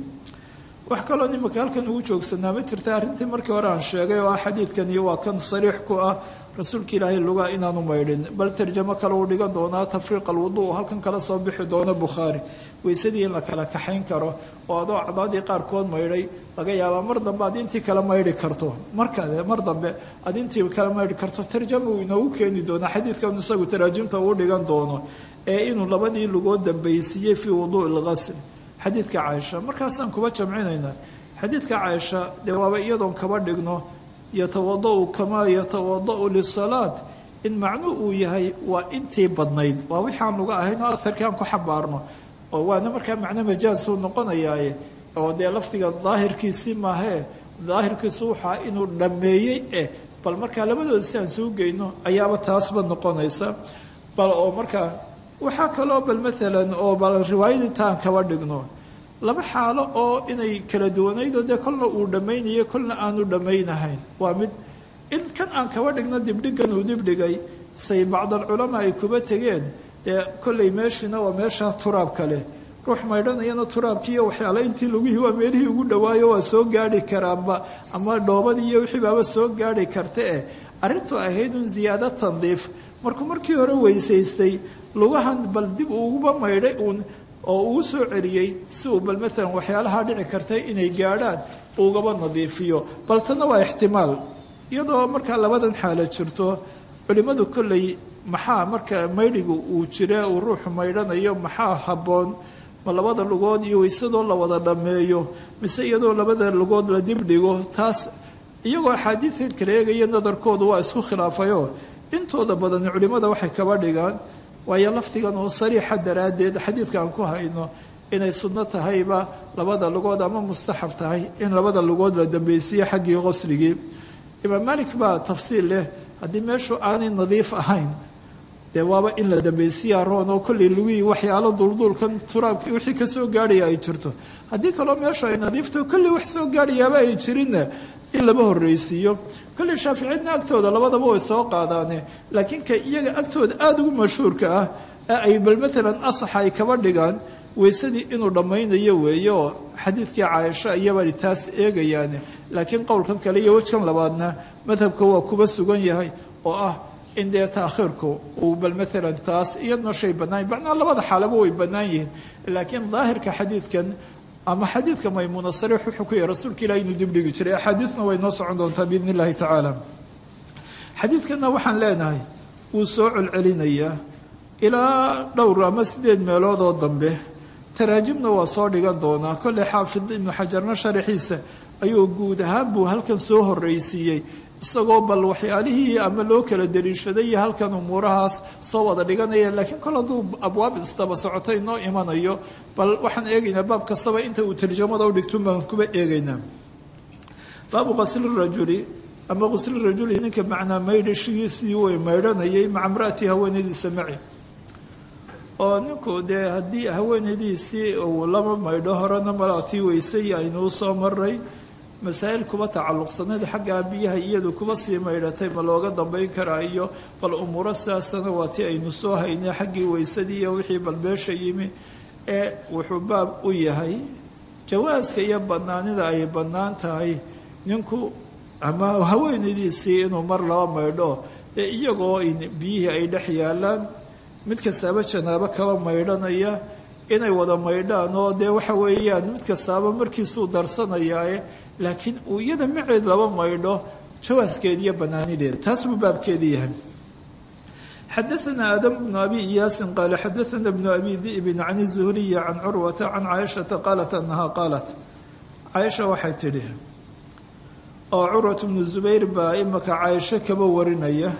Speaker 2: wax kaloo imika halkan ugu joogsanaa ma jirta arrintii markii hore aan sheegay oo ah xadiidkani waa kan sariix ku ah rasuulka ilaahay lugaa inaanu maydhin bal tarjamo kale uu dhigan doonaa tafriiq alwudu halkan kala soo bixi doono bukhaari weysadii in la kala kaxayn karo oo adoo acdaadii qaarkood maydhay laga yaabaa mar dambe aad intii kala maydhi karto markale mar dambe aad intii kala maydhi karto tarjama uu inoogu keeni doonaa xadiidkan isagu taraajimta uu dhigan doono ee inuu labadii lugood dambaysiiyey fii wuduui lqasl xadiidka caaisha markaasaan kuba jamcinaynaa xadiidka caaisha dee waaba iyadoon kaba dhigno yatawadau kamaa yatawadau lisalaad in macnuu uu yahay waa intii badnayd waa wixii aan luga ahayn oo aharkii aan ku xambaarno oo waana markaa macno majaasuu noqonayaaye oo dee lafdiga daahirkiisii maahee daahirkiisu waxaa inuu dhammeeyey eh bal markaa labadooda si aan suu geyno ayaaba taasba noqonaysa bal oo markaa waxaa kaloo bal maalan oo bal riwaayad intaan kaba dhigno laba xaalo oo inay kala duwanaydoo dee kolna uu dhammaynayo kolna aanu dhammaynahayn waa mid in kan aan kaba dhigno dibdhigan uu dibdhigay say bacdalculamaa ay kuba tegeen dee kollay meeshiina waa meeshaa turaabka leh ruux maydhanayana turaabkiiyo waxyaale intii lugihii waa meelihii ugu dhawaayo waa soo gaari karaanba ama dhoobadii iyo wixii baaba soo gaari karta eh arrintu ahayd un ziyaado tandiif markuu markii hore weysaystay lugahan bal dib uuguba maydhay uun oo uu soo celiyey si uu bal maalan waxyaalaha dhici kartay inay gaadhaan ugaba nadiifiyo bal tanna waa ixtimaal iyadoo markaa labadan xaalo jirto culimmadu kolley maxaa marka maydhigu uu jire uu ruuxu maydhanayo maxaa habboon ma labada lugood iyo weysadoo la wada dhammeeyo mise iyadoo labada lugood la dibdhigo taas iyagoo axaadiidkan kala eegaya nadarkoodu waa isku khilaafayoo intooda badan culimmada waxay kaba dhigaan waayo lafdigan oo sariixa daraaddeed xadiidka aan ku hayno inay sunno tahayba labada lugood ama mustaxab tahay in labada lugood la dambaysiiye xaggii qosligii imaam malik baa tafsiil leh haddii meeshu aanay nadiif ahayn dee waaba in la dambaysiiya roon oo kollay lugihii waxyaalo dulduulkan turaabkii wixii ka soo gaadhaya ay jirto haddii kaloo meeshu ay nadiifto kolley wax soo gaadhayaaba ay jirinna in laba horreysiiyo kolley shaaficiyadna agtooda labadaba way soo qaadaane laakiin ka iyaga agtooda aada ugu mashhuurka ah ee ay bal maalan asaxa ay kaba dhigaan weysadii inuu dhammaynayo weeye oo xadiidkii caaisha iyabay taas eegayaane laakiin qowlkan kale iyo wejkan labaadna madhabka waa kuba sugan yahay oo ah in dee taakhiirku uu bal maalan taas iyadna shay bannaan macnaa labada xaalaba way bannaan yihiin laakiin daahirka xadiidkan ama xadiidka maymuuna sariix wuxuu ku yahay rasuulka ilahi inuu dibdhigi jiray axaadiidna way noo socon doontaa biidn illahi tacaala xadiidkanna waxaan leenahay wuu soo celcelinayaa ilaa dhowr ama sideed meeloodoo dambe taraajimna waa soo dhigan doonaa kolley xaafid ibnu xajarna sharaxiisa ayuu guud ahaan buu halkan soo horreysiiyey isagoo bal waxyaalihii ama loo kala dariishaday iyo halkan umuurahaas soo wada dhiganaya laakiin kol hadduu abwaab isdaba socoto inoo imanayo bal waxaan eegaynaa baab kastaba inta uu tarjamada u dhigtun baan kuba eegaynaa baabu qasli rajuli ama qusli rajuli ninka macnaa maydhashigiisii way maydhanayay maca mraati haweenaydiisa maci oo ninku dee haddii haweenaydiisii uu lama maydho horena malaatii weysay aynuu soo maray masaa'il kuba tacalluqsanayd xaggaa biyaha iyadu kuba sii maydhatay ma looga dambayn karaa iyo bal umuuro sidaasana waa ti aynu soo haynay xaggii weysadii iyo wixii bal beesha yimi ee wuxuu baab u yahay jawaaska iyo bannaanida ay bannaan tahay ninku ama haweenaydiisii inuu mar laba maydho ee iyagoo biyihii ay dhex yaalaan mid kastaaba janaabo kaba maydhanaya inay wada maydhaan oo dee waxa weeyaan mid kastaaba markiisuu darsanayaae laakiin uu iyada maceed laba maydho jawaaskeed iyo banaanideed taas buu baabkeedii yahay xadaثna aadam bnu abi iyaasin qaala xadaثna bnu abi di'bin can الzuhriyi can curwata can caaishaةa qaalat anaha qaalat caaisha waxay tidhi oo curwat bnu zubayr baa imaka caaisho kaba warinaya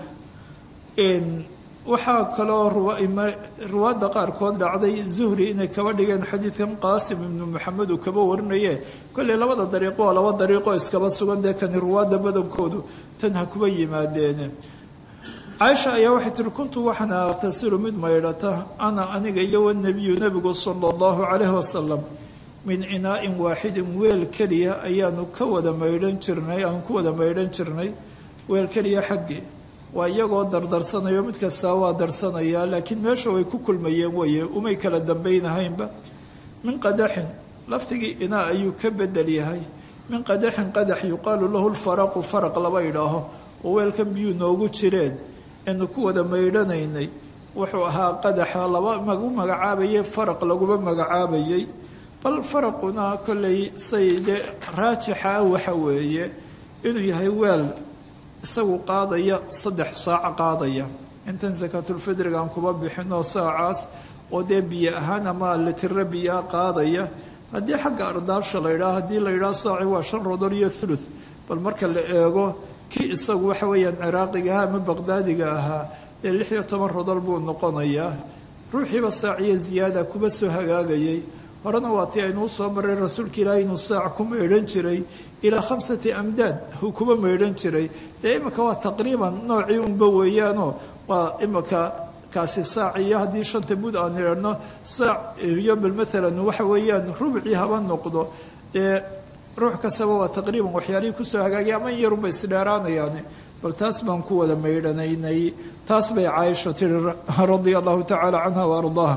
Speaker 2: waxaa kaloo ruwaadda qaarkood dhacday zuhri inay kaba dhigeen xadiidkan qaasim ibnu maxamed uu kaba warinaye kolley labada dariiqo waa laba dariiqo iskaba sugan dee kani ruwaadda badankoodu tan ha kuba yimaadeene caaisha ayaa waxay tihi kuntu waxaan aqtasilu mid maydhata ana aniga iyo wanabiyu nebigu sala allahu calayhi wasalam min inaa'in waaxidin weel keliya ayaanu ka wada maydhan jirnay aan ku wada maydhan jirnay weel keliya xaggii waa iyagoo dardarsanayo mid kastaa waa darsanayaa laakiin meesha way ku kulmayeen weye umay kala dambaynahaynba min qadaxin laftigii inaa ayuu ka bedel yahay min qadaxin qadax yuqaalu lahu lfaraqu faraq laba idhaaho oo weelkan biyuu noogu jireen eenu ku wada maydhanaynay wuxuu ahaa qadaxa laba lagu magacaabayay faraq laguma magacaabayay bal faraquna kollay say dee raajixa ah waxa weeye inuu yahay weel isagu qaadaya saddex saac qaadaya intan sakaatulfidriga aan kuba bixinoo saacaas oo dee biyo ahaan ama litiro biyaa qaadaya haddii xagga ardaabsha la yidhaha haddii la yidhaha saaci waa shan rodol iyo thuluth bal marka la eego kii isagu waxa weeyaan ciraaqiga ahaa ama baqdaadiga ahaa dee lix iyo toban rodol buu noqonayaa ruuxiiba saaciyo ziyaada kuba soo hagaagayay horena waa tii aynuu soo maray rasuulka ilaahay inuu saac ku maydhan jiray ilaa khamsati amdaad uu kuba maydhan jiray dee imika waa taqriiban noocii unba weeyaanoo waa imika kaasi saac iyo haddii shanta mud aan idhahno saac iyo bal maalan waxa weeyaan rubcii haba noqdo dee ruux kastaba waa taqriiban waxyaalihii kusoo hagaagay ama in yarunba isdheeraanayaan bal taas baan ku wada maydhanaynay taas bay caaisha tiri radia allahu tacaala canha wa ardaaha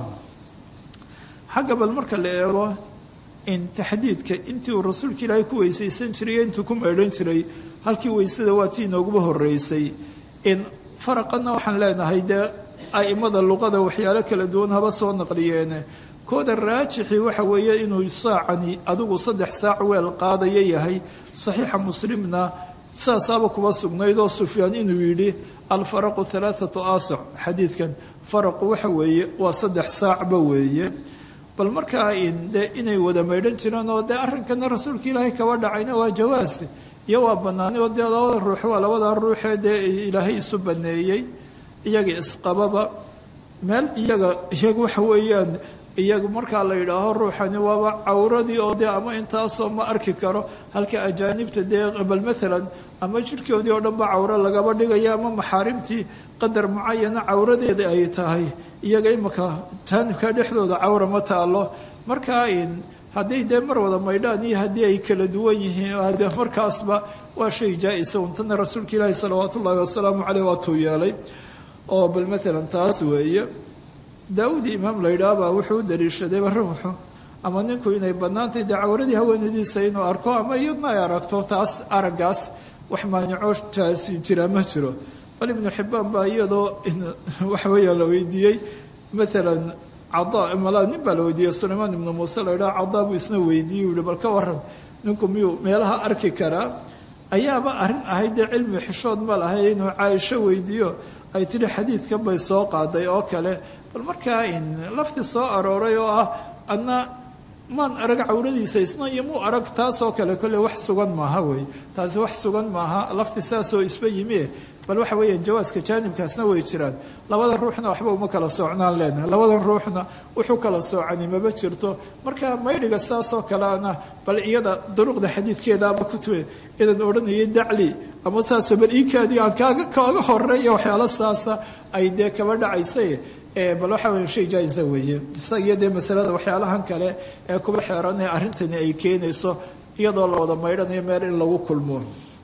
Speaker 2: xagga bal marka la eego in taxdiidka intii uu rasuulka ilaahay ku weysaysan jiray iyo intuu ku maydhan jiray halkii weysada waa tii inooguba horeysay in faraqana waxaan leenahay dee aimada luqada waxyaalo kala duwan haba soo naqliyeene kooda raajixii waxa weeye inuu saacani adigu saddex saac weel qaadaya yahay saxiixa muslimna saasaaba kuba sugnayd oo sufyaan inuu yidhi alfaraqu alaaatu asac xadiidkan faraqu waxa weeye waa saddex saacba weeye bal markaa de inay wada maydhan jireen oo dee arrinkana rasuulka ilaahay kaba dhacayna waa jawaas iyo waa banaani oo dee labada ruux waa labada ruuxee dee ilaahay isu baneeyey iyaga isqababa meel iyaga iyaga waxa weeyaan iyagu markaa la yidhaaho ruuxani waaba cawradii oo dee ama intaasoo ma arki karo halka ajaanibta dee bal maalan ama jirhkoodii oo dhan ba cawro lagaba dhigaya ama maxaarimtii qadar mucayana cawradeeda ay tahay iyaga imika jaanibka dhexdooda cawra ma taalo markaa hadday dee mar wada maydhaan iyo haddii ay kala duwan yihiin de markaasba waa shay jaa-isa untana rasuulka ilaahi salawaat ullaahi wasalaamu caleyh waatuu yeelay oo bal maalan taas weeye daawud imaam la yidhaah baa wuxuu u daliishadayba ruuxu ama ninku inay bannaantay dee cawradii haweenadiisa inuu arko ama iyadna ay aragto taas araggaas wax maanicoo jaasi jira ma jiro bal ibnu xibbaan baa iyadoo waxa weeya la weydiiyey maalan cadaa malaa nin baa la weydiiyey sulaymaan ibnu muuse la yidhaha cadaa buu isna weydiiyey u yihi bal ka waran ninku miyuu meelaha arki karaa ayaaba arrin ahayd dee cilmi xishood ma lahay inuu caaisho weydiiyo ay tidhi xadiidkan bay soo qaaday oo kale bal markaa in lafti soo arooray oo ah adna maan arag cawradiisa isna iyo muu arag taasoo kale kolle wax sugan maaha wey taasi wax sugan maaha lafti saasoo isba yimi bal waxa weeyaan jawaaska jaanibkaasna way jiraan labada ruuxna waxba uma kala soocnaan leenahay labadan ruuxna wuxuu kala soocani maba jirto marka maydhiga saasoo kaleana bal iyada duruqda xadiidkeedaaba kutube idan odhanayay dacli ama saasoo bal iikaadii aan kaaga kaaga horeeya waxyaalo saasa ay dee kaba dhacaysay bal waxa weya shay jaa-isa weeye isagiyo dee masalada waxyaalahan kale ee kuba xeeran ee arrintani ay keenayso iyadoo la wada maydhanayo meel in lagu kulmo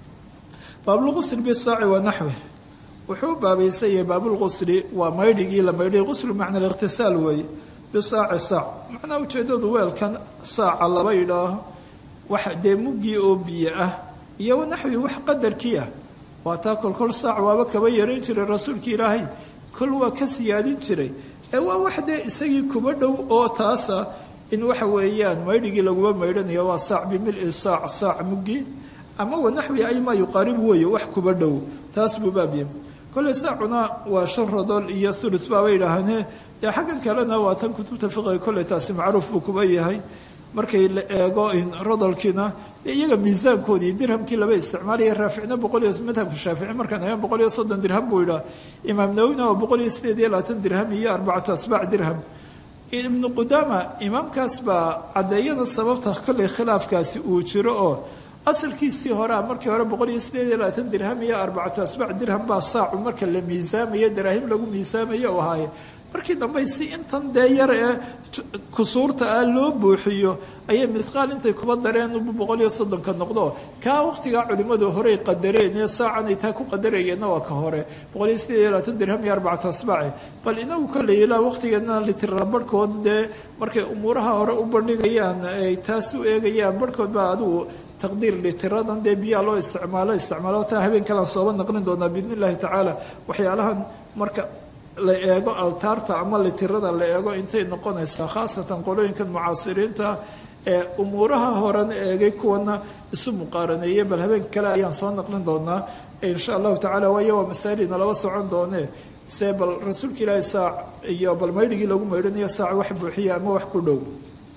Speaker 2: baabulqusli bisaaci wa naxwi wuxuu baabaysan yahay baabulqusli waa maydhigii la maydhay quslu macna aliqhtisaal weeye bisaaci saac macnaa ujeedadu weelkan saaca laba yidhaaho waxa dee muggii oo biyo ah iyo naxwi wax qadarkii ah waa taa kolkol saac waaba kaba yarayn jiray rasuulka ilaahay kol waa ka siyaadin jiray ee waa wax dee isagii kuba dhow oo taasa in waxa weeyaan maydhigii laguma maydhanayo waa saac bimili saac saac muggi ama wanaxwi ay maa yuqaaribu weeye wax kuba dhow taas buu baabye kolley saacuna waa shan rodol iyo thuluth baaba yidhaahane dee xaggan kalena waa tan kutubta fiqiga kolley taasi macruuf buu kuba yahay markay la eego rodolkiina iyaga miisaankoodii dirhamkii laba isticmaalaya raaficna boqol iyo madhabka shaafici markaan eegan boqol iyo soddon dirham buu yidhaha imaam nawowina waa boqol iyo sideed iyo labaatan dirham iyo arbacatu asbaac dirham ibnu qudaama imaamkaas baa caddeeyada sababta kolley khilaafkaasi uu jiro oo asalkiisii horea markii hore boqol iyo sideed iyo labaatan dirham iyo arbacatu asbaac dirham baa saacu marka la miisaamayo daraahim lagu miisaamayo u ahaaye markii dambe si intan dee yar ee kusuurta ah loo buuxiyo ayay midqaal intay kuba dareen boqol iyo soddonka noqdo kaa waqtigaa culimmadu horey qadareen ee saacanay taa ku qadarayeenna waa ka hore boqol iyo sideed iyo labaatan dirham iyo arbacatu asbaaci bal inagu kolley ilaa waqtigeena litira barhkood dee markay umuuraha hore u bandhigayaan ay taas u eegayaan barhkood baa adigu taqdiir litiradan dee biyaa loo isticmaalo isticmaalo taa habeen kalaan sooba naqlin doonaa biidn illahi tacaala waxyaalahan marka la eego altaarta ama litirada la eego intay noqonaysaa khaasatan qolooyinkan mucaasiriinta ee umuuraha horan eegay kuwana isu muqaaraneeye bal habeen kale ayaan soo naqlin doonaa insha allahu tacala waayo waa masaa'ilina laba socon doone se bal rasuulka ilaahi saac iyo bal maydhigii lagu maydhanayo saac wax buuxiya ama wax ku dhow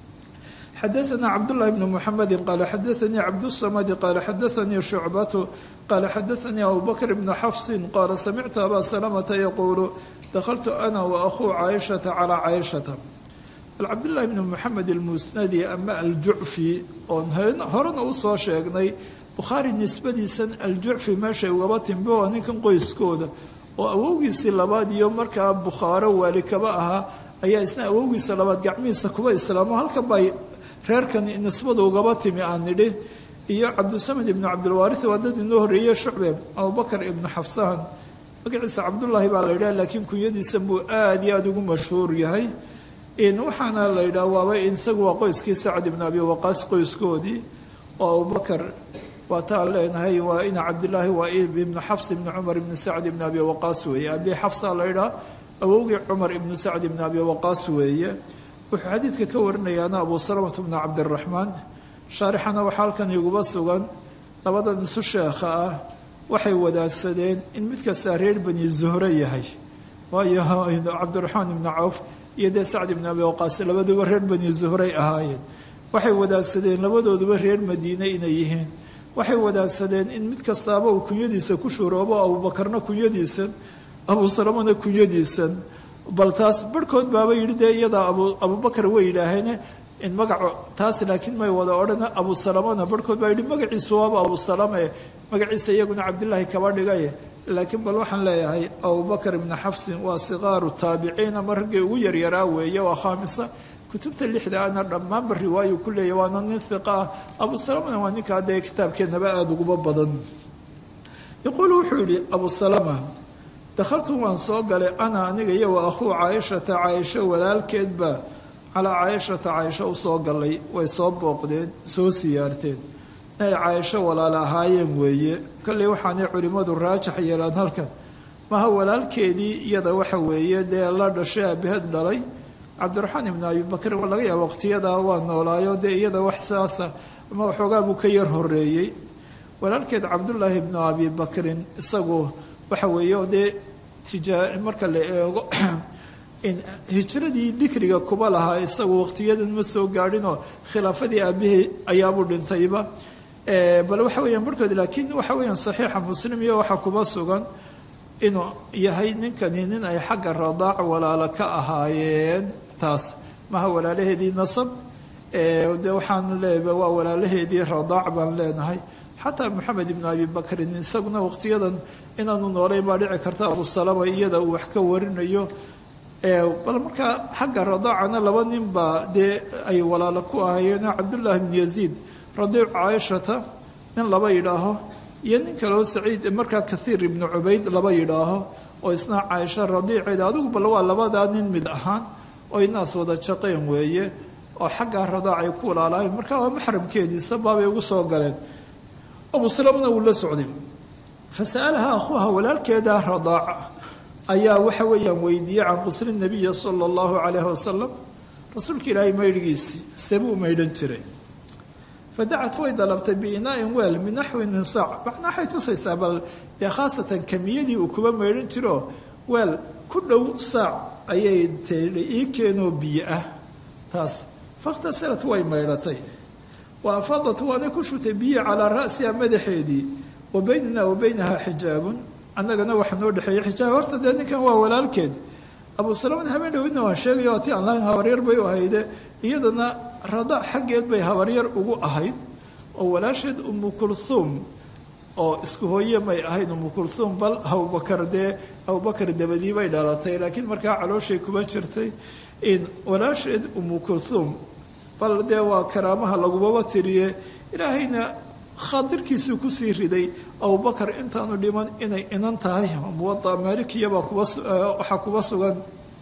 Speaker 2: xadaثna cabdالlahi bn mxamedi qala xadaثanii cabdالsamadi qala xadaثanii shucbatu qala xadaثanii abu bakr bn xafsi qala samictu aba salamata yaquulu dakltu ana waأkhuu caaishaةa calى caaishata bal cabdالlahi bn mxamed almusnadi ama aljucfi oon horena usoo sheegnay bukhaari nisbadiisan aljucfi meeshay ugaba timbe waa ninkan qoyskooda oo awowgiisii labaad iyo markaa bukhaaro waali kaba ahaa ayaa isna awowgiisa labaad gacmihiisa kuba islaamo halkan bay reerkani nisbada ugaba timi aan nidhi iyo cabdusamed ibnu cabdilwaari waa dad inoo horreeye shucbe abubakar ibnu xafsahan magaciisa cabdullaahi baa la yidhaha laakiin kunyadiisan buu aada iyo aada ugu mashhuur yahay waxaana la yidhaha waaba isagu waa qoyskii sacad ibnu abi waqaas qoyskoodii oo abubakar waa taan leenahay waa ina cabdilaahi waa ibnu xafs ibnu cumar ibnu sacd ibnu abi waqaas weeye abi xafsa la yidhaha awowgii cumar ibnu sacd ibnu abi waqaas weeye wuxuu xadiidka ka warinayaana abu salamata bnu cabdiraxmaan shaarixana waxaa halkan iguba sugan labadan isu sheekha ah waxay wadaagsadeen in mid kastaa reer bani zuhre yahay waayo cabdiraxmaan ibnu cawf iyo dee sacd ibnu abi waqaas labaduba reer bani zuhray ahaayeen waxay wadaagsadeen labadooduba reer madiine inay yihiin waxay wadaagsadeen in mid kastaaba uu kunyadiisa ku shuuroobo abuubakarna kunyadiisan abuu salamana kunyadiisan bal taas barhkood baaba yidhi dee iyadaa abubakar way yidhaaheene in magaco taas laakiin may wada odhan abu salamana barhkood baa yidhi magaciisu waaba abu salame magaciisa iyaguna cabdilaahi kaba dhigaye laakiin bal waxaan leeyahay abubakar ibnu xafsin waa sikaaru taabiciin ama raggii ugu yaryaraa weeye waa khaamisa kutubta lixda ana dhammaanba riwaayu ku leeya waana nin hiqa ah abu salamana waa ninkaa dee kitaabkeennaba aada uguba badan yaquulu wuxuu yidhi abu salama dakhaltu waan soo galay ana aniga iyo wa akhuu caaishata caaisho walaalkeedba calaa caaishata caaisho u soo gallay way soo booqdeen soo siyaarteen inay caaisho walaal ahaayeen weeye kolley waxaanay culimmadu raajax yeelaan halkan maha walaalkeedii iyada waxa weeye dee la dhashay aabaheed dhalay cabdiraxmaan ibnu abibakr laga yaaba waqtiyadaa waa noolaayo dee iyada wax saasa ama waxoogaa buu ka yar horeeyey walaalkeed cabdullaahi ibnu abibakrin isagu waxa weeye dee tijaa marka la eego hijradii dikriga kuba lahaa isagu waqtiyadan ma soo gaadhinoo khilaafadii aabihii ayaabuu dhintayba bal waxa weyaan barhkood laakiin waxa weyaan saxiixa muslim iyo waxaa kuba sugan inuu yahay ninkani nin ay xagga radaac walaalo ka ahaayeen taas maha walaalaheedii nasab de waxaan leeyahay waa walaalaheedii radaac baan leenahay xataa moxamed ibnu abi bakrin isaguna waqtiyadan inaanu noolayn baa dhici karta abu salama iyada uu wax ka warinayo bal markaa xagga radaacana laba nin baa dee ay walaalo ku ahaayeen cabdullaahi bnu yaziid radiic caaishata nin laba yidhaaho iyo nin kaleo saciid markaa kathiir ibnu cubayd laba yidhaaho oo isna caaisha radiiceeda adigu bal waa labadaa nin mid ahaan oo inaas wada jaqeen weeye oo xaggaa radaac ay ku walaalahayn markaa waa maxramkeediisa baabay ugu soo galeen abu salamna wuu la socday fasa'alaha akhuuha walaalkeeda radaaca ayaa waxa weeyaan weydiiyey can qusli nabiyi sala allahu calayhi wasalam rasuulka ilaahay maydhigiisii sebuu maydhan jiray fadacat way dalabtay biinaain weel min naxwin min saac macnaa waxay tusaysaa bal dee khaasatan kamiyadii uu kuba maydhan jiro weel ku dhow saac ayay tidhi ii keenoo biyo ah taas fakhtasalat way maydhatay wa afadat waanay ku shutay biyo calaa ra'siha madaxeedii wa baynana wa baynaha xijaabun annagana waxa noo dhexeeyey xijaab horta dee ninkan waa walaalkeed abu salaman habeen dhowidna waan sheegaya ti aan lahayn habaryar bay u ahayde iyadana radaac xaggeed bay habaryar ugu ahayd oo walaasheed umu kulhuum oo isku hooye may ahayd umu kulhuum bal abubakar dee abubakar dabadii bay dhalatay laakiin markaa calooshay kuma jirtay in walaasheed umu kulhuum bal dee waa karaamaha lagubaba tiriye ilaahayna khaadirkiisuu kusii riday abubakar intaanu dhiman inay inan tahay muwada maalikiyabaa kubawaxaa kuba sugan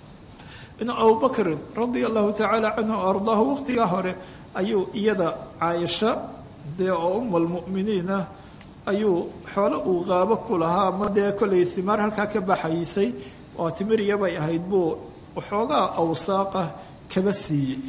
Speaker 2: in abubakrin radia allahu tacaala canhu o ardaahu waqtigaa hore ayuu iyada caaisha dee oo umalmu'miniin ah ayuu xoolo uu qaabo ku lahaa ama dee kollay himaar halkaa ka baxaysay oo timiriyabay ahayd buu waxoogaa awsaaqa kaba siiyey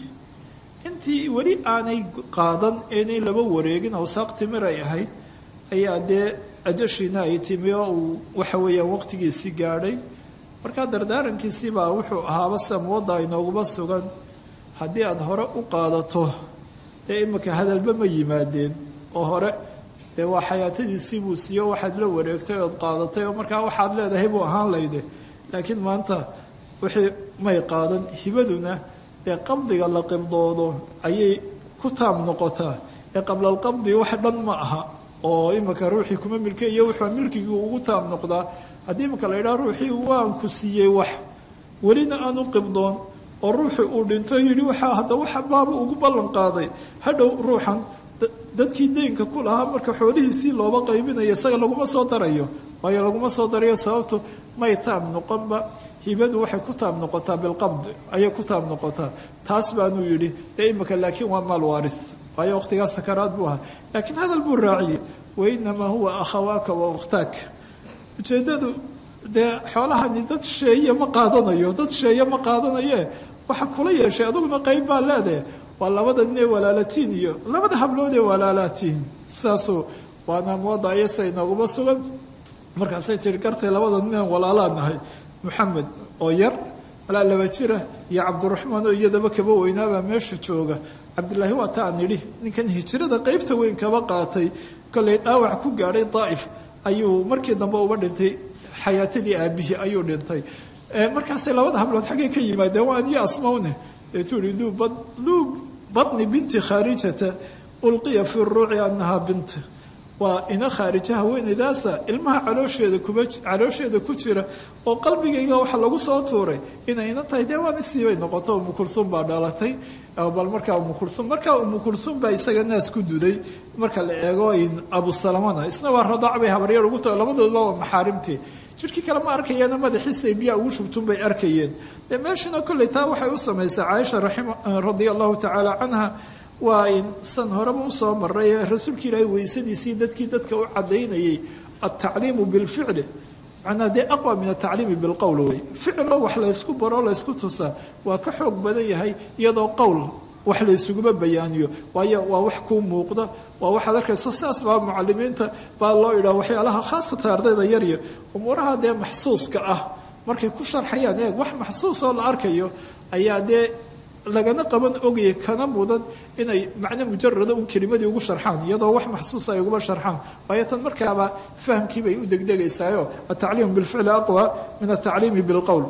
Speaker 2: intii weli aanay qaadan inay laba wareegin awsaaq timir ay ahayd ayaa dee ajashiina ay timi oo uu waxa weeyaan waqtigiisii gaadhay markaa dardaarankiisiibaa wuxuu ahaaba samwadda inooguba sugan haddii aada hore u qaadato dee imika hadalba ma yimaadeen oo hore dee waa xayaatadiisii buu siiyo waxaad la wareegtay ood qaadatay oo markaa waxaad leedahay buu ahaan layde laakiin maanta wixii may qaadan hibaduna dee qabdiga la qibdoodo ayay ku taam noqotaa ee qablalqabdi wax dhan ma aha oo imika ruuxii kuma milkaiyo wuxuu milkigii ugu taam noqdaa haddii imika la yidhaha ruuxii waan ku siiyey wax welina aanu qibdoon oo ruuxii uu dhinto yidhi waxaa hadda waxa baaba ugu ballan qaaday hadhow ruuxan dadkii deynka ku lahaa marka xoolihiisii looba qaybinayo isaga laguma soo darayo waayo laguma soo darayo sababtu may taam noqonba hibadu waxay ku taam noqotaa bilqabd ayay ku taam noqotaa taas baanuu yidhi dee imika laakiin waa maal waaris waayo waqtigaas sakaraad buu ahaa laakiin hadal buu raaciyey wainamaa huwa akhawaaka wa ukhtaak ujeeddadu dee xoolahani dad sheeye ma qaadanayo dad sheeye ma qaadanaye waxa kula yeeshay aduguna qayb baa leedahe waa labada nin ee walaalatiin iyo labada hablood ee walaalaatiin saasuu waana mooda ayasa inooguma sugan markaasay tihi gartay labada ninaan walaalaa nahay moxamed oo yar walaa laba jira iyo cabdiraxmaan oo iyadaba kaba weynaabaa meesha jooga cabdilaahi waa ta aan idhi ninkan hijrada qeybta weyn kaba qaatay kollay dhaawac ku gaadhay daa'if ayuu markii dambe uba dhintay xayaatadii aabihii ayuu dhintay markaasay labada hablood xaggay ka yimaadeen waa aniyo asmawne deetuu ihi duu badni binti khaarijata ulqiya fi ruuci annahaa bint waa ina khaarija haweenaydaasa ilmaha caloosheeda kuba caloosheeda ku jira oo qalbigayga waxa lagu soo tuuray inay ina tahay dee waan isiibay noqoto umu kulsuum baa dhalatay bal markaa umu kulsuum markaa umu kulsuum baa isaga naas ku duday marka la eego abu salamana isna waa radaac bay habaryar ugu taho labadoodba waa maxaarimtii jirkii kale ma arkayeena madaxiisay biyaa ugu shubtun bay arkayeen dee meeshana kolley taa waxay u samaysay caaisha raxima radia allahu tacaala canha waa in san horeba usoo maray ee rasuulka ilaahay weysadiisii dadkii dadka u cadaynayay altacliimu bilficli macnaa dee aqwa min atacliimi bilqowl wey ficilo wax laysku baro laysku tusaa waa ka xoog badan yahay iyadoo qowl wax laysuguma bayaaniyo waayo waa wax kuu muuqda waa waxaad arkayso saas baa mucalimiinta baa loo idhaha waxyaalaha khaasatan ardayda yarya umuuraha dee maxsuuska ah markay ku sharxayaan eeg wax maxsuusoo la arkayo ayaa dee lagana qaban ogaya kana mudan inay macno mujarada un kelimadii ugu sharxaan iyadoo wax maxsuusa ay uguma sharxaan waayo tan markaaba fahamkii bay u degdegaysaayo atacliimu bilficli aqwa min atacliimi bilqowl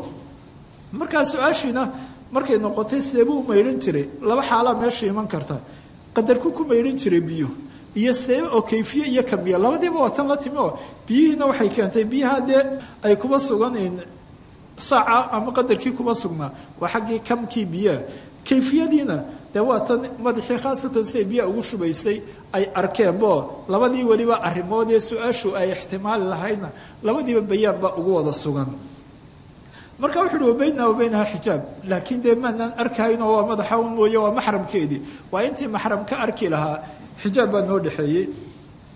Speaker 2: markaa su-aashiina markay noqotay seebuu u maydhan jiray laba xaalaa meesha iman karta qadarku ku maydhan jiray biyo iyo seebe oo kayfiye iyo kamiya labadiiba waa tan la timi oo biyihiina waxay keentay biyaha dee ay kuba sugan saaca ama qadarkii kuma sugnaa waa xaggii kamkii biyaha kayfiyadiina dee waa tan madaxii khaasatan siay biyaha ugu shubaysay ay arkeenbo labadii weliba arrimood ee su-aashu ay ixtimaali lahaydna labadiiba bayaan baa ugu wada sugan marka wuxu uhi wabaynaa wabaynaha xijaab laakiin dee maanaan arkahaynoo waa madaxa un mooye waa maxramkeedii waa intii maxram ka arki lahaa xijaab baa noo dhexeeyey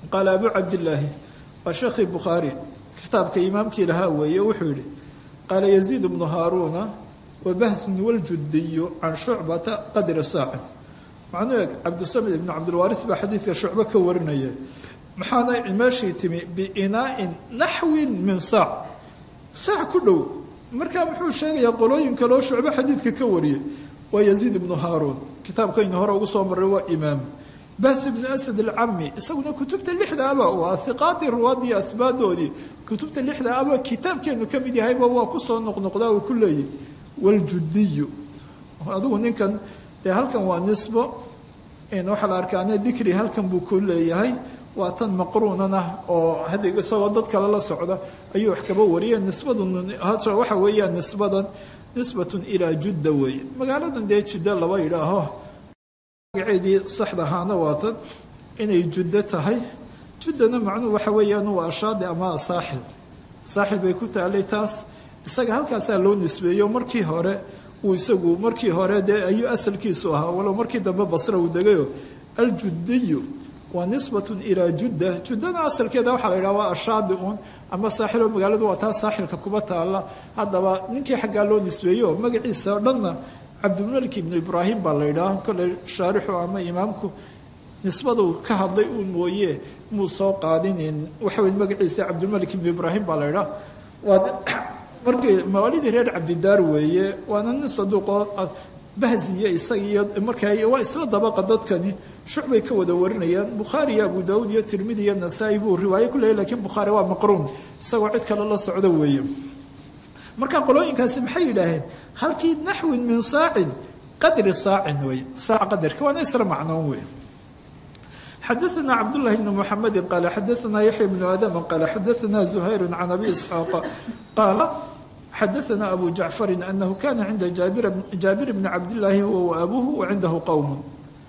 Speaker 2: qaala abu cabdillaahi waa sheekhii bukhaari kitaabka imaamkii lahaa weeye wuxuu yihi qaala yaziid bnu haaruuna wabahsun waljudiyu can shucbata qadra saacin macnuu eg cabdisamid ibnu cabdilwaaris baa xadiidka shucbo ka warinaya maxaana meeshii timi biinaa'in naxwin min saac saac ku dhow markaa muxuu sheegayaa qolooyin kaloo shucbo xadiidka ka wariyay waa yaziid ibnu haaruun kitaabkaynu hore ugu soo marray waa imaam bas ibnu asad alcami isaguna kutubta lixda aba waa hiqaadii ruwaadii ahbaadoodii kutubta lixda aba kitaabkeenu ka mid yahayba waa kusoo noqnoqdaa uu ku leeyahy waljudiyu adigu ninkan dee halkan waa nisbo waxaa la arkaane dikri halkan buu ku leeyahay waa tan maqruunana oo hadda isagoo dad kale la socda ayuu wax kaba wariya nisbadun waxa weeyaan nisbadan nisbatun ilaa judda weeye magaaladan dee jidda laba yidhaaho magaceedii saxda ahaana waatan inay juddo tahay juddana macnuhu waxa weeyaan waa ashaadi ama saaxil saaxil bay ku taalay taas isaga halkaasaa loo nisbeeyo markii hore uu isagu markii hore dee ayuu asalkiisu ahaa walow markii dambe basra uu degayo aljudiyu waa nisbatun ilaa judda juddana asalkeeda waxaa la yidhaha waa ashaadi un ama saaxiloo magaaladu waa taa saaxilka kuba taalla haddaba ninkii xaggaa loo nisbeeyo magaciisa o dhanna cabdilmalik ibnu ibraahim baa la yidhaha kolley shaarixu ama imaamku nisbadu ka hadlay uun mooye muu soo qaadinin waxawy magaciisa cabdilmalik ibnu ibraahim baa la yidhaha waa markii mawaalidii reer cabdidaar weeye waana nin saduuqoo bahziya isaga iyo markaa waa isla dabaqa dadkani shucbay ka wada warinayaan bukhaari iyo abu daawuud iyo tirmidi iyo nasaa-i buu riwaayo ku leeyay lakiin bukhaari waa maqruun isagoo cid kale la socdo weeye marka qolooyinkaasi maxay yidhaaheen halkii naxwin min saacin qadri saacin wey saac qadarka waana isla macnoon wey xadaثna cabdالlahi bn mxamedi qaala xadaثna yaxya bnu adama qaala xadaثna زuhayr can abi isxaaqa qaala xadaثna abu jacfari anahu kana cinda jaabir bni cabdillaahi huwa waabuhu wacindahu qowm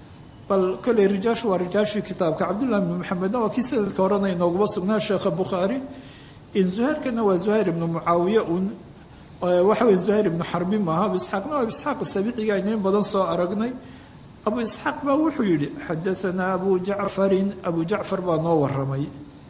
Speaker 2: bal koley rijaashu waa rijaashii kitaabka cabdullahi bni maxamedna waa kii sanadka horena inooguma sugnaa sheekha bukhaari zuhayrkana waa zuhayr ibnu mucaawiya un waxa wey zuhayr ibnu xarbi maaha abu isxaaqna waa isxaaq sabiciga aynu in badan soo aragnay abu isxaaq baa wuxuu yidhi xadaanaa abu jacfarin abu jacfar baa noo waramay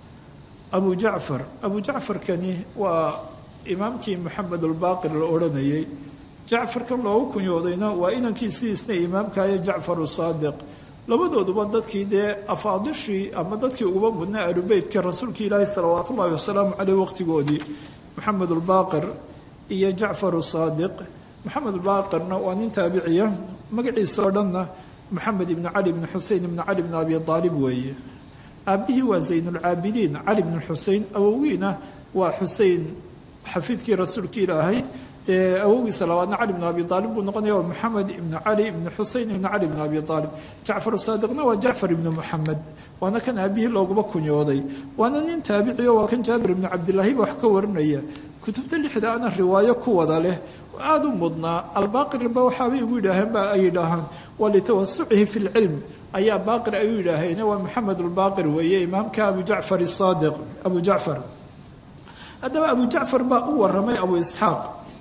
Speaker 2: abu jacfar abu jacfarkani waa imaamkii maxamed ulbaaqir la odhanayay jacfarkan loogu kunyoodayna waa inankiisiisna imaamkayo jacfar usaadiq labadooduba dadkii dee afaadishii ama dadkii uguba mudnaa alubeytka rasuulka ilaahi salawaat ullahi wasalaamu caleyh waqtigoodii maxamed ulbaaqir iyo jacfar usaadiq maxamed ulbaaqirna waa nin taabiciya magaciisa oo dhanna maxamed ibni cali bni xusein ibni cali bni abi aalib weeye aabihii waa zaynulcaabidiin cali bni xusein awowiina waa xusein xafiidkii rasuulka ilaahay dee awowgiisa labaadna cali bn abi aalib buu noqonaya waa maxamed ibnu cali ibni xusein ibni cali bni abi aalib jacfar saadiqna waa jacfar ibni muxamed waana kan aabihii looguma kunyooday waana nin taabiciyo waa kan jaabir ibni cabdilaahi ba wax ka warinaya kutubta lixda ana riwaayo ku wada leh aada u mudnaa albaaqirba waxaabay ugu yidhaaheen ba ay yidhaahaan waa litawasucihi fi lcilm ayaa baaqir ay u yidhaaheen waa maxamed ulbaaqir weeye imaamka abu jacfar saadiq abu jacfar haddaba abu jacfar baa u waramay abu isxaaq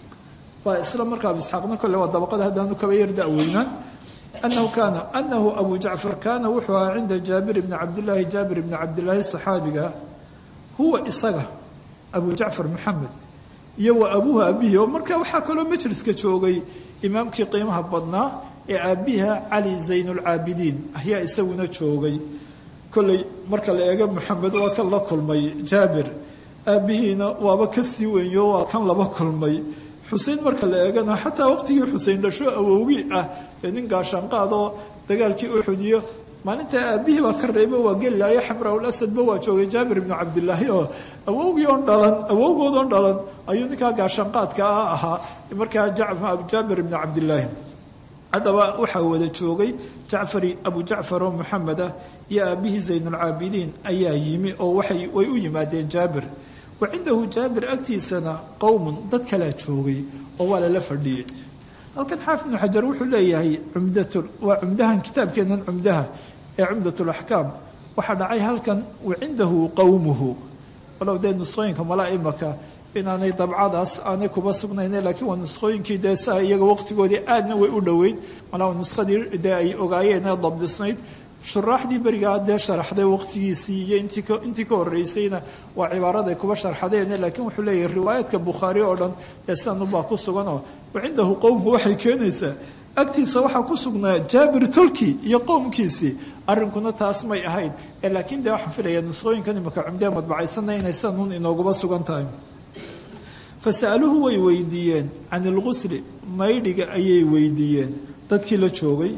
Speaker 2: waa isla marka abu isxaaqna kole waa dabaqada haddaanu kaba yar da-weynaan anahu kaana anahu abu jacfar kaana wuxuu ahaa cinda jaabir bni cabdillaahi jaabir bni cabdillaahi saxaabiga huwa isaga abu jacfar maxamed iyo wa abuuhu aabihii oo marka waxaa kaloo majliska joogay imaamkii qiimaha badnaa ee aabiha cali zaynulcaabidiin ayaa isaguna joogay kolley marka la eego maxamed waa kan la kulmay jaabir aabihiina waaba ka sii weynyo waa kan laba kulmay xusein marka la eegana xataa waqtigii xusein dhasho awowgii ah dee nin gaashaanqaadoo dagaalkii uxudiyo maalinta aabihii baa ka reeba waa gelilaayo xamraul asadba waa joogay jaabir ibnu cabdilaahi oo awowgii oon dhalan awowgood oon dhalan ayuu ninkaa gaashaanqaadka ah ahaa markaa jaabir ibnu cabdilaahi haddaba waxaa wada joogay jacfari abu jacfar oo maxamed ah iyo aabihii zaynulcaabidiin ayaa yimi oo waxay way u yimaadeen jaabir wa cindahu jaabir agtiisana qowmun dad kalaa joogay oo waa lala fadhiyey halkan xaafid ibnu xajar wuxuu leeyahay cumdatu waa cumdahan kitaabkeenan cumdaha ee cumdat laxkaam waxaa dhacay halkan wa cindahu qowmuhu walow dee nusqooyinka malaa imaka inaanay dabcadaas aanay kuba sugnayne laakiin waa nusqooyinkii dee saa iyaga waqtigoodii aadna way u dhoweyd malaa nuskadii dee ay ogaayeen ee dabdisnayd shuraaxdii berigaa dee sharaxday waqtigiisii iyo intii ka horeysayna waa cibaaraday kuba sharxadeen laakiin wuxuu leeyahay riwaayaadka bukhaari oo dhan ee sidanubaa ku suganoo wacindahu qowmku waxay keenaysaa agtiisa waxaa ku sugnaa jaabir tolki iyo qowmkiisii arrinkuna taas may ahayn laakiin dee waxaan filaya nusqooyinkan imika cumdee madbacaysanna inay sidanuun inooguba sugan tahay fasa'aluhu way weydiiyeen can ilqusli maydhiga ayay weydiiyeen dadkii la joogay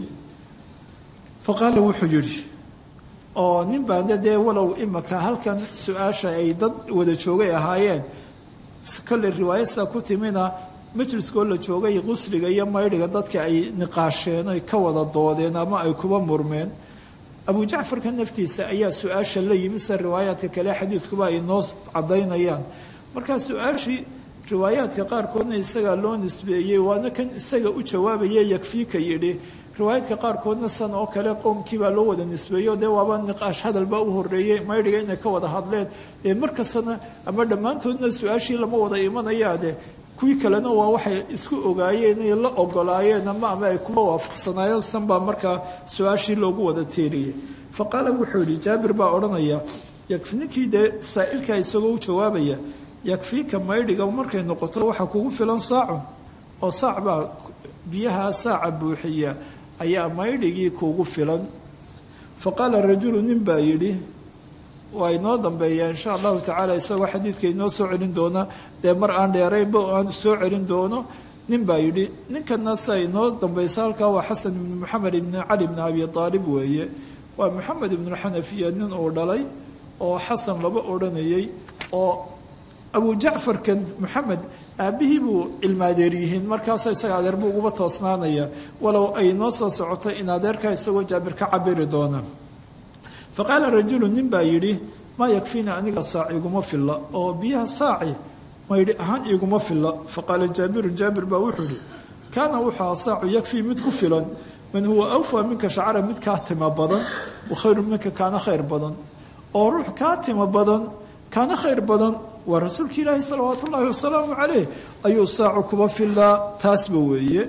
Speaker 2: faqaala wuxuu yidhi oo nin baande dee walow imika halkan su-aasha ay dad wada joogay ahaayeen kolley riwaayadsaa ku timina majliskoo la joogay qusliga iyo maydhiga dadka ay niqaasheen ay ka wada doodeen ama ay kuba murmeen abu jacfarka naftiisa ayaa su-aasha la yimi se riwaayaadka kale xadiidkuba ay noo cadaynayaan markaa su-aashii riwaayaadka qaarkoodna isagaa loo nisbeeyey waana kan isaga u jawaabaya yakfiika yidhi riwaayaadka qaarkoodna san oo kale qowmkiibaa loo wada nisbeeyo dee waaba niqaash hadalbaa u horeeyey maydhiga inay ka wada hadleen ee markastana ama dhammaantoodna su-aashii lama wada imanayaade kuwii kalena waa waxay isku ogaayeen inay la ogolaayeen ama ama ay kuma waafaqsanaayeen san baa markaa su-aashii loogu wada teeriyey fa qaala wuxuu yihi jaabir baa odhanaya yakfi ninkii dee saa'ilkaa isagoo u jawaabaya yakfiika maydhiga markay noqoto waxaa kugu filan saacun oo saac baa biyaha saaca buuxiya ayaa maydhigii kuugu filan fa qaala rajulu nin baa yidhi waa inoo dambeeya insha allahu tacaala isagoo xadiidka inoo soo celin doona dee mar aan dheeraynba aan soo celin doono nin baa yidhi ninkana sa inoo dambaysa halkaa waa xasan ibnu moxamed ibni cali bni abi aalib weeye waa moxamed ibnuxanafiya nin uu dhalay oo xasan laba odhanayay oo abu jacfarkan moxamed aabbihii buu ilmaadeer yihiin markaasoo isaga adeer buu uguba toosnaanaya walow ay noo soo socoto in adeerkaa isagoo jaabir ka cabiri doona fa qaala rajulu nin baa yidhi maa yakfiina aniga saac iguma filla oo biyaha saaci maydhi ahaan iguma filla fa qaala jaabirun jaabir baa wuxuu yihi kaana wuxuu saacu yakfii mid ku filan man huwa awfaa minka shacra mid kaa tima badan wa khayru minka kaana khayr badan oo ruux kaa tima badan kaana khayr badan waa rasuulka ilaahi salawaatu ullaahi wasalaamu caleyh ayuu saacu kuba filaa taasba weeye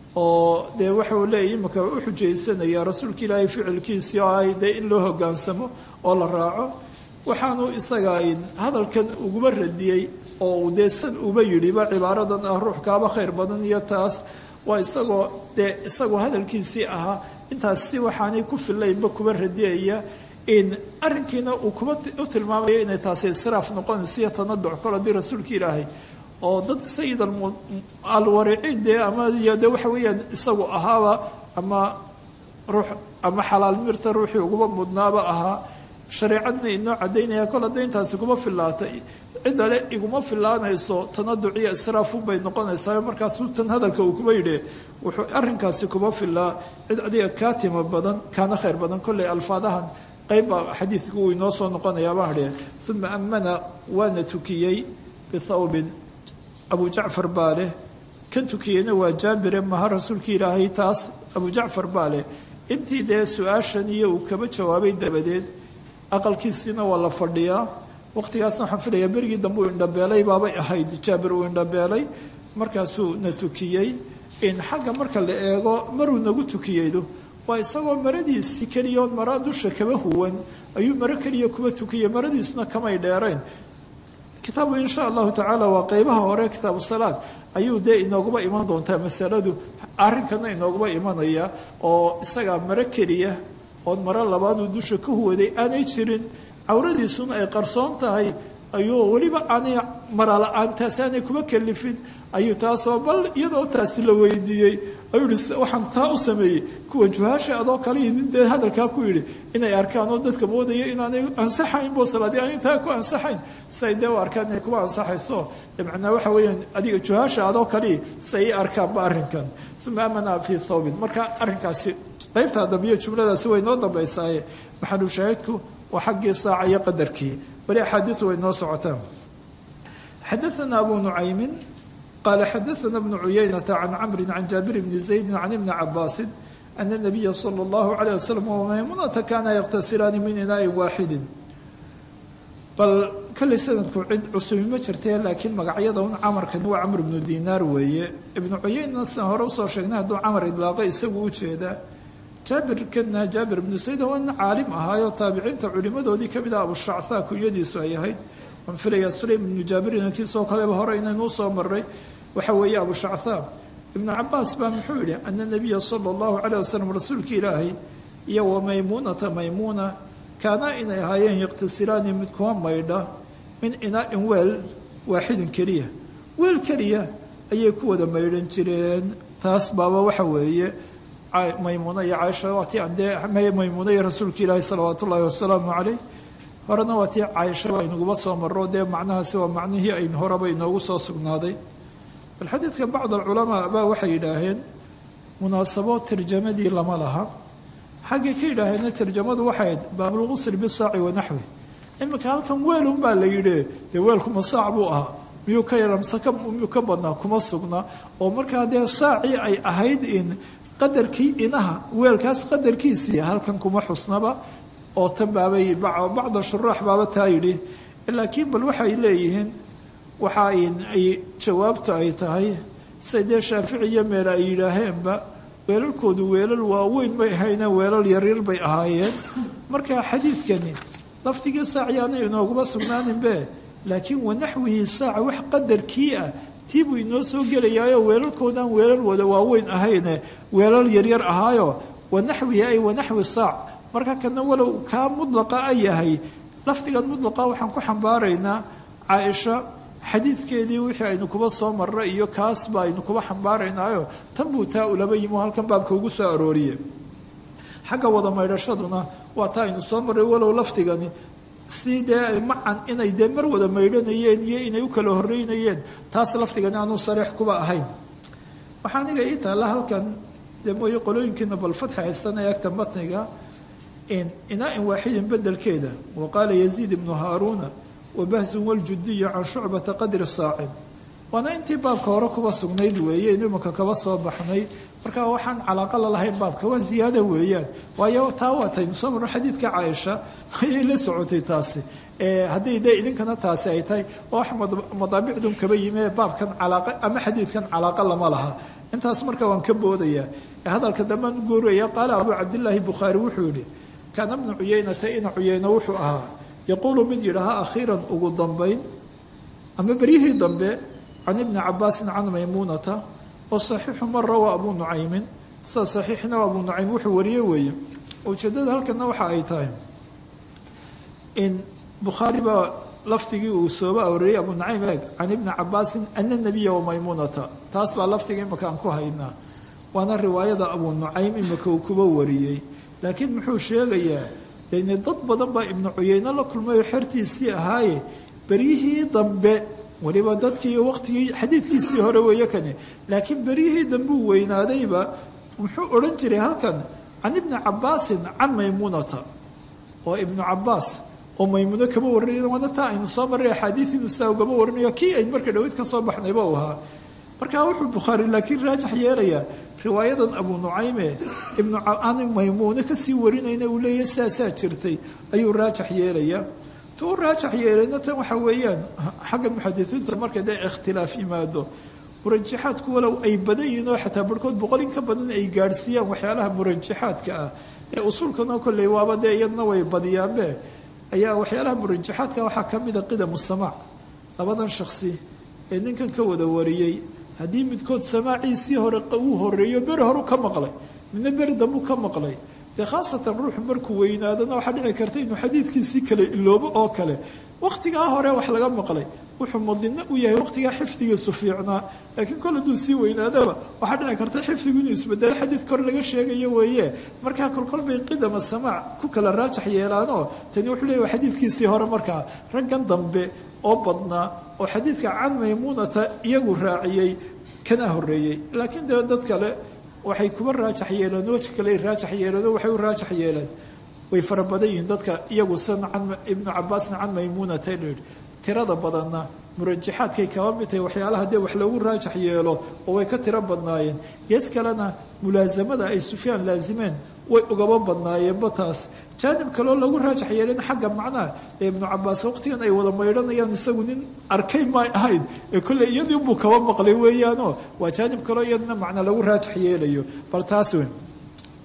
Speaker 2: oo dee waxau leeyahy imaka u xujaysanayaa rasuulka ilaahay ficilkiisii oo ay dee in loo hogaansamo oo la raaco waxaanu isaga hadalkan uguba radiyey oo uu dee san uba yidhiba cibaaradan ah ruux kaaba khayr badan iyo taas waa isagoo dee isagoo hadalkiisii ahaa intaas si waxaanay ku filaynba kuba radiyaya in arrinkiina uu kuba u tilmaamayo inay taasi israaf noqonaysa iyo tanaduc kol haddii rasuulka ilaahay oo dad sayid alwariciin dee ama de waxa weeyaan isagu ahaaba ama ruux ama xalaal mirta ruuxii uguba mudnaaba ahaa shareecadna inoo cadaynaya kol hadday intaasi kuma filaatay ciddale iguma filaanayso tanaduc iyo israafunbay noqonaysaa markaasuu tan hadalka uu kuba yidhi wuxuu arrinkaasi kuma filaa cid adiga kaa tima badan kaana khayr badan kolley alfaadahan qaybbaa xadiidku uu inoo soo noqonayaa baan idhi uma amana waana tukiyey bithawbin abu jacfar baa leh kan tukiyeyna waa jaabire maha rasuulka ilaahay taas abu jacfar baa leh intii dee su-aashan iyo uu kaba jawaabay dabadeed aqalkiisiina waa la fadhiyaa waqtigaasna waxaan filayaa berigii dambe uu indhabeelay baabay ahayd jaabir uu indhabeelay markaasuu na tukiyey in xagga marka la eego maruu nagu tukiyeydu waa isagoo maradiisii keliya oon mara dusha kaba huwan ayuu maro keliya kuba tukiyey maradiisuna kamay dheerayn kitaabu insha allahu tacaala waa qeybaha hore kitaabu salaad ayuu dee inooguba iman doontaa masaladu arrinkana inooguba imanaya oo isagaa maro keliya oon maro labaaduu dusha ka huwaday aanay jirin cawradiisuna ay qarsoon tahay ayuu weliba aanay marala-aantaasi aanay kuba kalifin ayuu taasoo bal iyadoo taasi la weydiiyey ayuu yihi waxaan taa u sameeyey kuwa juhaasha adoo kaliyi nin dee hadalkaa ku yidhi inay arkaan oo dadka moodaya inaanay ansaxayn bo salaadii aanay taa ku ansaxayn si ay dee u arkaan inay kuba ansaxayso macnaa waxa weeyaan adiga juhaasha adoo kaliyi si ay arkaanba arrinkan uma amana fii thawbin marka arrinkaasi qaybtaa dambe iyo jumladaasi way noo dambaysaaye maxalu shaahidku waa xaggii saaca iyo qadarkii wali axaadiidu way noo socotaan xadaana abu nucaymin قال xdثna بن عyynة عن cمر عن جابر بن زيد عن بن عabاس أن النبي صلى الله عليه وسلم ومymuنة kاna يkتasilaan min inاء waaxidi bal kalley sanadku cid cusubi ma jirtee laakiin magacyada un camarkan waa camr بnu dinaar weeye ibnu cuyeyna sian hore usoo sheegnay hadduu camar idlaaqo isagu u jeeda jaabirkana jaabir ibnu sayd waa nin caalim ahaayoo taabiciinta culimadoodii kamid ah abushacthaa kunyadiisu ay ahayd waan filayaa sulaym ibnu jaabir inankiisoo kaleba hore inaynuu soo maray waxa weeye abushacthaa ibnu cabaas baa muxuu yidhi ana nabiya sala allahu caleyh wasalam rasuulka ilaahay iyo wa maymuunata maymuuna kaanaa inay ahaayeen yaqtasilaani mid kuwa maydha min inaa-in weel waaxidin keliya weel keliya ayay ku wada maydhan jireen taas baaba waxa weeye maymuuna iyo caaisha waa tii andee maymuuna iyo rasuulka ilaahi salawaat ullaahi wasalaamu caleyh horena waa tii caaisha aynaguba soo maro dee macnahaasi waa macnihii ayn horeba inoogu soo sugnaaday bal xadiidka bacd alculamaa baa waxay yidhaaheen munaasabo tarjamadii lama laha xaggay ka yidhaaheenna tarjamadu waxay ahayd baabulqusl bisaaci wanaxwi iminka halkan weelun baa la yidhi dee weelkuma saac buu ahaa miyuu ka yaramse miyuu ka badnaa kuma sugna oo markaa dee saacii ay ahayd in qadarkii inaha weelkaas qadarkiisii halkan kuma xusnaba oo tan baabay bacda shuraax baaba taa yidhi laakiin bal waxay leeyihiin waxa ay jawaabtu ay tahay say dee shaafici iyo meel ay yidhaaheenba weelalkoodu weelal waaweyn bay ahayneen weelal yaryar bay ahaayeen marka xadiidkani lafdigii saaciyaana inooguma sugnaaninbe laakiin wanaxwihii saaca wax qadarkii ah tii buu inoo soo gelayaayo weelalkoodaan weelal wada waaweyn ahayne weelal yaryar ahaayo wanaxwihi ay wanaxwi saac marka kana walow kaa mudlaqa a yahay lafdigan mudlaqa waxaan ku xambaaraynaa caaisha xadiidkeedii wixii aynu kuba soo marra iyo kaasba aynu kuba xambaaraynaayo tan buu taa ulaba yimi oo halkan baabka ugu soo arooriye xagga wada maydhashaduna waa taa aynu soo marray walow lafdigani si dee macan inay dee mar wada maydhanayeen iyo inay u kala horeynayeen taas lafdigani aanu sariix kuba ahayn waxaa aniga ii taalla halkan dee mooye qolooyinkiina bal fatxi haystanaya agta matniga inaa-in waaxidin bedelkeeda wa qaala yaziid ibnu haaruuna wabahsun waljudiyu can shucbata qadri saacin waana intii baabka hore kuba sugnayd weeye inu imanka kaba soo baxnay marka waxaan calaaqa lalahayn baabka waa ziyaada weeyaan waayo taa waataynu soo marno xadiidka caaisha ayay la socotay taasi haddii dee idinkana taasi ay tahay oo wax madaabicdun kaba yime baabkan calaaqa ama xadiidkan calaaqa lama laha intaas marka waan ka boodayaa hadalka dambaan u gooraya qaala abuu cabdillaahi bukhaari wuxuu yihi kaana bnu cuyeynata ina cuyeyno wuxuu ahaa yaquulu mid yidhaaha akhiiran ugu dambayn ama beryihii dambe can ibni cabaasin can maymuunata oo saxiixu mara waa abuu nucaymin sida saxiixna waa abuu nucaym wuxuu wariye weeye ujeedada halkana waxa ay tahay in bukhaari baa lafdigii uu sooba arooriyey abuu nucaym eeg can ibni cabaasin ana nabiya wamaymuunata taas baa lafdiga imaka aan ku haynaa waana riwaayada abuu nucaym imaka uu kuba wariyey laakiin muxuu sheegayaa dene dad badan baa ibnu cuyeyne la kulmay oo xertiisii ahaaye beryihii dambe waliba dadkii waqtigii xadiidkiisii hore weeye kani laakiin beryihii dambe uu weynaadayba muxuu odhan jiray halkan can ibni cabaasin can maymuunata oo ibnu cabaas oo maymuuno kaba warinay waana taa aynu soo marray axaadiid inuu saa ugaba warinayo kii aynu marka dhaweyd ka soo baxnayba u ahaa marka wuxuu bukhaari laakiin raajax yeelayaa riwaayadan abuu nucayme ibnu aan maymuune kasii warinayna uu leeyahy saasaa jirtay ayuu raajax yeelayaa tu u raajax yeelayna tan waxa weeyaan xagga muxadisiinta marka dee ikhtilaaf yimaado murajaxaadku walow ay badan yihiin oo xataa barhkood boqol in ka badan ay gaadhsiiyaan waxyaalaha murajaxaadka ah ee usuulkanoo kolley waaba dee iyadna way badiyaanbe ayaa waxyaalaha murajaxaadka waxaa ka mida qidamu samaac labadan shaksi ee ninkan ka wada wariyey haddii midkood samaaciisii hore uu horeeyo beri horu ka maqlay midna beri dambuu ka maqlay dee khaasatan ruuxu markuu weynaadana waxaa dhici karta inuu xadiidkiisii kale iloobo oo kale waqtigaa hore wax laga maqlay wuxuu madinno u yahay waqtigaa xifdigiisu fiicnaa laakiin kol hadduu sii weynaadaba waxaa dhici karta xifdigu inuu isbedelo xadiid kor laga sheegayo weeye markaa kolkol bay qidama samaac ku kala raajax yeelaanoo tani wuxuu leeyahy xadiidkiisii hore markaa raggan dambe oo badnaa oo xadiidka can maymuunata iyagu raaciyey kana horeeyey laakiin dee dad kale waxay kuba raajax yeeleen weji kale raajax yeeleen waxay u raajax yeeleen way fara badan yihiin dadka iyagu san can ibnu cabaasin can maymuunata la yidhi tirada badanna murajaxaadkay kaba mid tahay waxyaalaha dee wax loogu raajax yeelo oo way ka tiro badnaayeen gees kalena mulaasamada ay sufyaan laazimeen way ugaba badnaayeenba taas jaanib kaleo lagu raajax yeelin xagga macnaha ee ibnu cabaas waqtigan ay wada maydhanayaan isagu nin arkay may ahayd ee kolley iyadii buu kaba maqlay weeyaanoo waa jaanib kaleo iyadna macna lagu raajax yeelayo bal taas weyn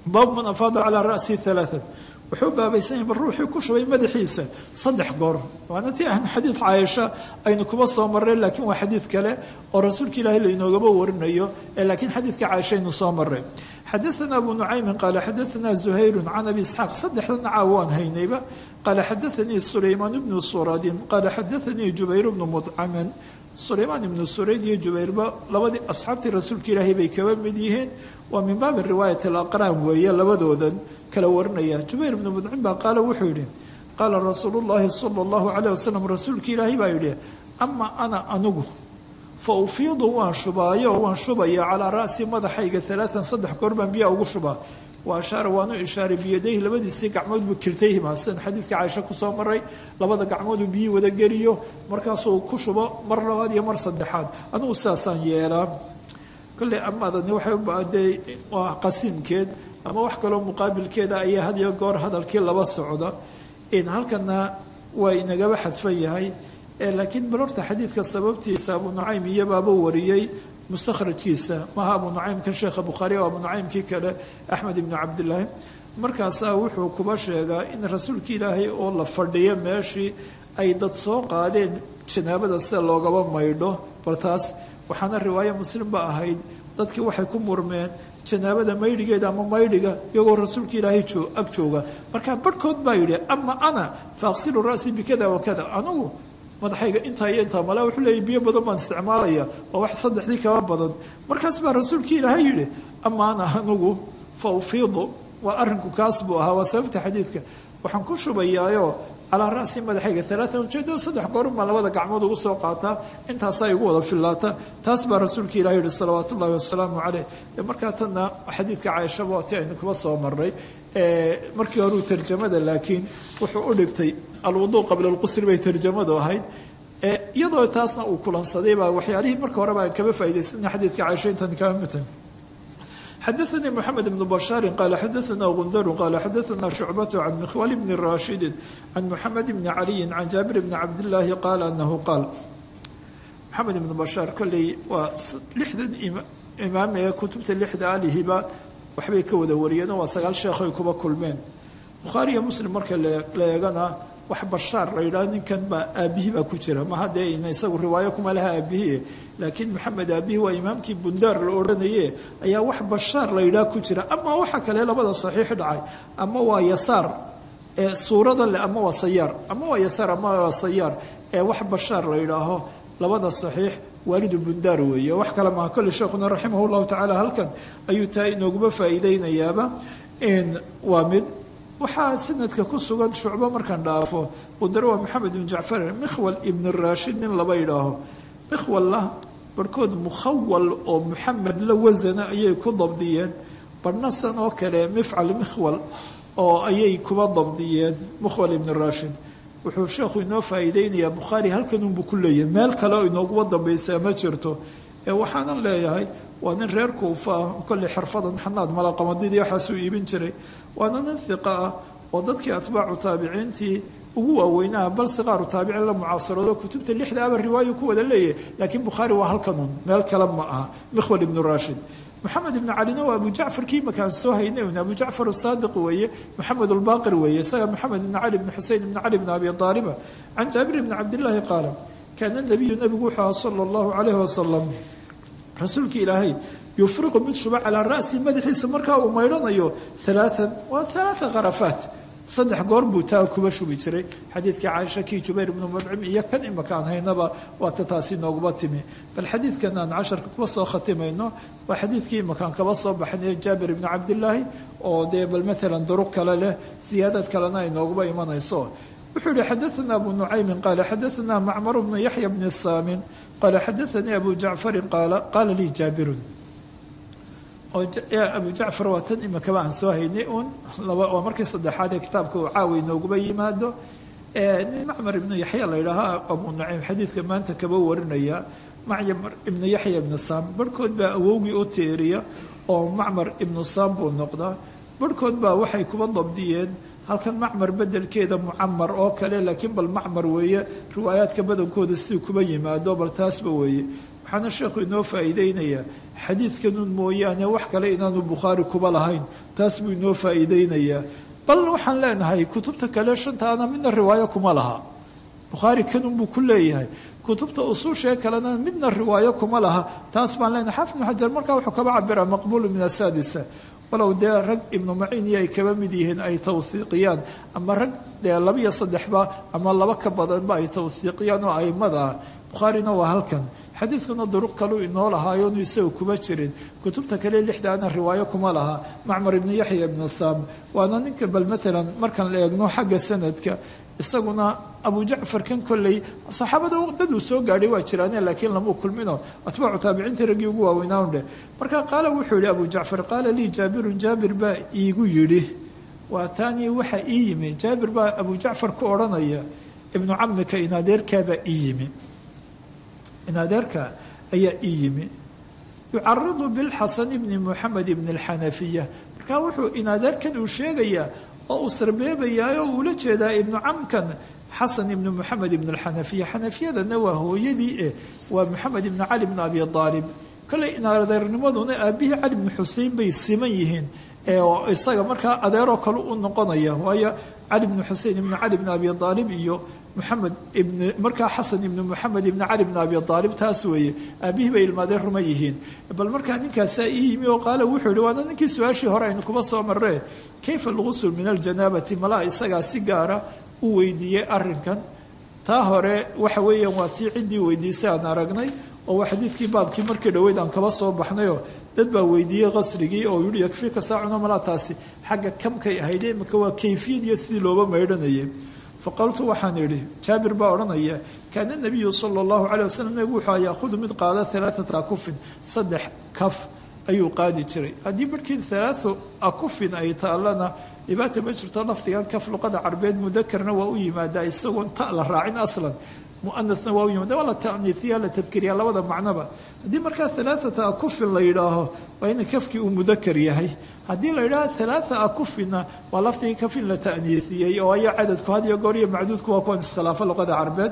Speaker 2: baabu man afaada calaa ra'sihi alaaan wuxuu baabaysan yahay bal ruuxii ku shubay madaxiisa saddex goor waana tii ahn xadiid caaisha aynu kuba soo marray laakiin waa xadiid kale oo rasuulka ilaahay lainoogaba warinayo ee laakiin xadiidka caaisha aynu soo marray xadaثna abu nucaymin qaala xadaثna zuhayru can abi isxaaq saddexdan caaw waan haynayba qaala xadaثanii sulaymaan bnu suradin qaala xadaثanii jubayr bnu mudcamin sulaymaan ibnu surayd iyo jubayrba labadii asxaabtii rasuulka ilaahay bay kaba mid yihiin waa min baabi riwaayat alaqraan weeye labadoodan kala warinaya jubayr ibnu mudcim baa qaala wuxuu yidhi qaala rasuulu llahi sala allahu calayh wasalam rasuulka ilaahay baa yidhi ama ana anugu fa ufiidu waan shubaayo waan shubaya calaa ra'si madaxayga alaaan saddex goor baan biyaa ugu shubaa wa ashaara waanu ishaaray biyadayhi labadiisii gacmood buu kirtayhima sidan xadiidka caaisha kusoo maray labada gacmooduu biyii wada geliyo markaasuu ku shubo mar labaad iyo mar saddexaad anugu sidaasaan yeelaa kolley amaadani waxay u baadee waa qasiimkeed ama wax kaloo muqaabilkeeda ayaa had iyo goor hadalkii laba socda halkana waa inagaba xadfan yahay laakiin bal horta xadiidka sababtiisa abu nucaym iyobaaba wariyey mustakhrajkiisa maaha abu nucaymkan sheekha bukhaari oo abu nucaymkii kale axmed ibnu cabdilaahi markaasaa wuxuu kuba sheegaa in rasuulka ilaahay oo la fadhiyo meeshii ay dad soo qaadeen janaabada sida loogaba maydho bal taas waxaana riwaayo muslim ba ahayd dadkii waxay ku murmeen janaabada maydhigeeda ama maydhiga iyagoo rasuulka ilaahay ag jooga markaa barhkood baa yidhi ama ana faaqsilu ra'si bikada wakada anugu madaxayga intaa iyo intaa male wuxuu leeyay biyo badan baan isticmaalaya waa wax saddexdii kaba badan markaas baa rasuulkii ilaahay yidhi ama ana anugu fa ufiidu waa arrinku kaas buu ahaa waa sababta xadiidka waxaan ku shubayaayo calaa ra'si madaxayga alaaan ujeedo saddex goorunbaa labada gacmood ugu soo qaataa intaasaa igu wada fillaata taas baa rasuulka ilahi yihi salawaat ullahi wasalaamu caleyh markaa tanna xadiidka caaishaba waati aynu kuba soo marray markii horeu tarjamada laakiin wuxuu u dhigtay alwuduu qabla alqusri bay tarjamadu ahayd iyadoo taasna uu kulansaday baa waxyaalihii marka hore baan kaba faa'idaysana xadiidka caaisha intan kaba mitan xadaثnي mحamed بن bشhاar qال xadaثna gundr qال xadaثna شhucbaة عan mkhwal بn rashidi عan mحamed بn عaliyi عan jaabir بn cabdالlahi qaal anahu qaal mxamed ibn bashaar kolley waa lixdan imaam ee kutubta lixda alihiba waxbay ka wada wariyeenoo waa sagaal sheekhoy kuba kulmeen bukhaariyo muslim marka la eegana wax bashaar la yidhaha ninkan baa aabbihi baa ku jira maha dee ina isagu riwaayo kuma laha aabbihi laakiin maxamed aabbihi waa imaamkii bundaar la odhanaye ayaa wax bashaar la yidhaha ku jira ama waxa kale labada saxiix dhacay ama waa yasaar ee suurada leh ama waa sayaar ama waa yasaar ama waa sayaar ee wax bashaar la yidhaaho labada saxiix waalidu bundaar weeye wax kale maha kolle sheekhuna raximah llahu tacaala halkan ayuu taa inooguma faa'iideynayaaba waa mid waxaa sanadka ku sugan shucbo markaan dhaafo qudar waa maxamed ibn jacfar mikhwal ibn rashid nin laba yidhaaho mikhwalla barhkood mukhawal oo muxamed la wasana ayay ku dabdiyeen barhnasan oo kale mifcal mikhwal oo ayay kuba dabdiyeen mukhwal ibn rashid wuxuu sheekhu inoo faa'iideynayaa bukhaari halkan unbuu ku leeyahay meel kale oo inooguba dambaysaa ma jirto ee waxaanan leeyahay waa nin reer kuufa ah kolley xirfadan xanaad malaqamadidii waxaasuu iibin jiray waana nin hiqa ah oo dadkii atbaacu taabiciintii ugu waaweynaha bal siqaaru taabiciin la mucaasaroodo kutubta lixda aba riwaayo ku wada leeyahay laakiin bukhaari waa halkanun meel kale ma aha mikhwal ibnu rashid maxamed ibn calina waa abu jacfar kii makaan soo haynay un abu jacfar asaadiq weeye maxamed albaqir weeye isaga maxamed ibn cali ibn xusein ibn cali ibn abi aaliba can jaabir ibni cabdillaahi qaala kaana nabiyu nabigu wuxuu aha sala allahu calayhi wasalam rasuulka ilaahay yufriqu mid shuba calaa ra'si madaxiisa markaa uu maydhanayo alaaan waa alaaa kharafaat saddex goor buu taa kuba shubi jiray xadiidkii caaisha kii jubayr ibnu mudcim iyo kan imakaan haynaba waata taasi nooguma timi bal xadiidkan aan casharka kuba soo khatimayno waa xadiidkii imakaan kaba soo baxnay jaabir ibni cabdillaahi oo dee bal maalan duruq kale leh siyaadad kalena ay nooguba imanayso wuxuu yihi xadaana abu nucaymin qaala xadaana macmar bnu yaxya bni saamin qaala xadaanii abu jacfarin qaala qaala lii jaabirun abu jacfar waa tan imakaba aan soo haynay un waa markii saddexaad ee kitaabka uu caawi nooguba yimaado nin macmar ibnu yaxya la yidhaaha abu nucaym xadiidka maanta kaba warinaya macmar ibnu yaxya ibnu saam barhkood baa awowgii u teeriya oo macmar ibnu saam buu noqdaa barhkood baa waxay kuba dabdiyeen halkan macmar bedelkeeda mucamar oo kale laakiin bal macmar weeye riwaayaadka badankooda sidii kuba yimaado bal taasba weeye waxaana sheekhu inoo faa'iideynayaa xadiidkanun mooyaane wax kale inaanu bukhaari kuba lahayn taas buu inoo faa'iideynayaa bal waxaan leenahay kutubta kale shantaana midna riwaayo kuma laha bukhaari kanun buu ku leeyahay kutubta usuushee kalena midna riwaayo kuma laha taas baan leenahay xaafid ibnu xajar markaa wuxuu kaba cabiraa maqbuulu min asaadisa walow dee rag ibnu maciin iyo ay kaba mid yihiin ay tawhiiqiyaan ama rag dee laba iyo saddexba ama laba ka badanba ay tawhiiqiyaan oo aimada ah bukhaarina waa halkan xadiidkuna duruq kaluu inoo lahaayoonu isaga kuma jirin kutubta kale lixdaana riwaayo kuma laha macmar ibnu yaxya ibnu saam waana ninka bal maalan markaan la eegno xagga sanadka isaguna abu jacfar kan kolley saxaabada dad uu soo gaadhay waa jiraane laakiin lamuu kulmino atbaacu taabiciinta raggii ugu waaweynaan dheh marka qaala wuxuu yihi abu jacfar qaala lii jaabirun jaabir baa iigu yidhi waa taanii waxa ii yimi jaabir baa abu jacfar ku odhanaya ibnu camika inadeerkaabaa ii yimi inadeerka ayaa ii yimi yucaridu bilxasan ibni moxamed ibni alxanafiya marka wuxuu inadeerkan uu sheegayaa oo uu sarbeebayaa oo uula jeedaa ibnu camkan xasan ibnu moxamed ibn alxanafiya xanafiyadana waa hooyadii eh waa moxamed ibnu cali bn abi aalib kolley inadeernimaduna aabihii cali bnu xusein bay siman yihiin oo isaga markaa adeeroo kale u noqonaya waayo cali bnu xusein ibnu cali bn abi aalib iyo moxamed ibn markaa xasan ibnu moxamed ibni cali bn abi aalib taas weeye aabihii bay ilmaadeen ruma yihiin bal markaa ninkaasaa ii yimi oo qaale wuxuu yihi waana ninkii su-aashii hore aynu kuba soo marree kayfa algusul min aljanaabati malaa isagaa si gaara u weydiiyey arrinkan taa hore waxa weeyaan waa tii ciddii weydiisay aan aragnay oo waa xadiidkii baabkii markii dhoweyd aan kaba soo baxnayoo dad baa weydiiyey qasrigii oo yihi yakfiika saacuna malaa taasi xagga kamkay ahayd imika waa kayfiyad iyo sidii looba maydhanayay faqaltu waxaan idhi jaabir baa odhanaya kaana nabiyu sala allahu calay wasalam nabigu wuxuu yaahudu mid qaada alaaata akufin saddex kaf ayuu qaadi jiray haddii markii alaau akufin ay taallana dhibaata ma jirto lafdigan kaf luqada carbeed mudakarna waa u yimaadaa isagoon ta la raacin aslan muanasna waa u yimaada waa la ta'niifiya la tadkiriya labada macnoba haddii markaa alaaata akufin la yidhaaho waa ina kafkii uu mudakar yahay haddii la yidhaaho alaaa akufinna waa lafdigii kafin la ta'niisiyey oo ayaa cadadku had iyo goor iyo macduudku waa kuwan iskhilaafa luqada carbeed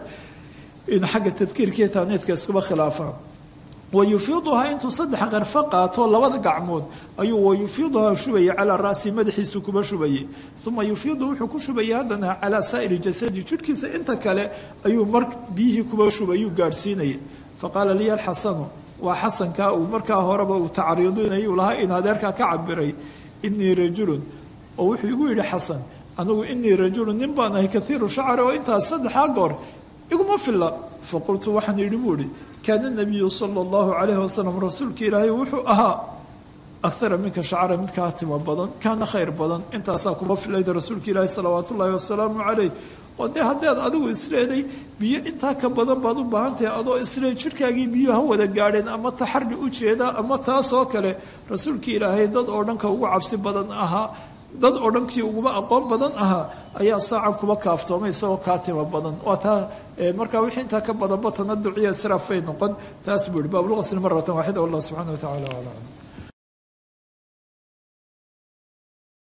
Speaker 2: in xagga tadkiirkiiyo taaniidka iskuba khilaafaa wayufiiduhaa intuu saddex qarfo qaato labada gacmood ayuu wayufiiduhaa shubaya calaa ra'si madaxiisu kuba shubayay uma yufiidu wuxuu ku shubayay haddana calaa saa'iri jasadi jidhkiisa inta kale ayuu mar biyihii kuba shubayuu gaadhsiinayay faqaala liya alxasanu waa xasankaa uu markaa horeba uu tacriidinayay uu lahaa in adeerkaa ka cabiray inii rajulun oo wuxuu igu yidhi xasan anigu inii rajulun nin baan ahay kaiiru shacri oo intaas saddexaa goor iguma filla faqultu waxaan yidhi buu ihi kaana nabiyu sala allahu calayhi wasalam rasuulka ilaahay wuxuu ahaa ahara minka shacra mid kaa timo badan kaana khayr badan intaasaa kuma filayda rasuulka ilaahi salawaat ullaahi wasalaamu calayh oo dee haddaad adigu isleeday biyo intaa ka badan baad u baahan tahay adoo isleed jidhkaagii biyo ha wada gaadheen ama taxari u jeeda ama taasoo kale rasuulka ilaahay dad oo dhanka ugu cabsi badan ahaa dad oo dhankii uguba aqoon badan ahaa ayaa saacan kuba kaaftoomay isagoo kaa tima badan waa taa markaa wixii intaa ka badanba tanaduciya israaf bay noqon taas buu yihi baabulqasli maratan waaxida wallah subxana wa tacala aclam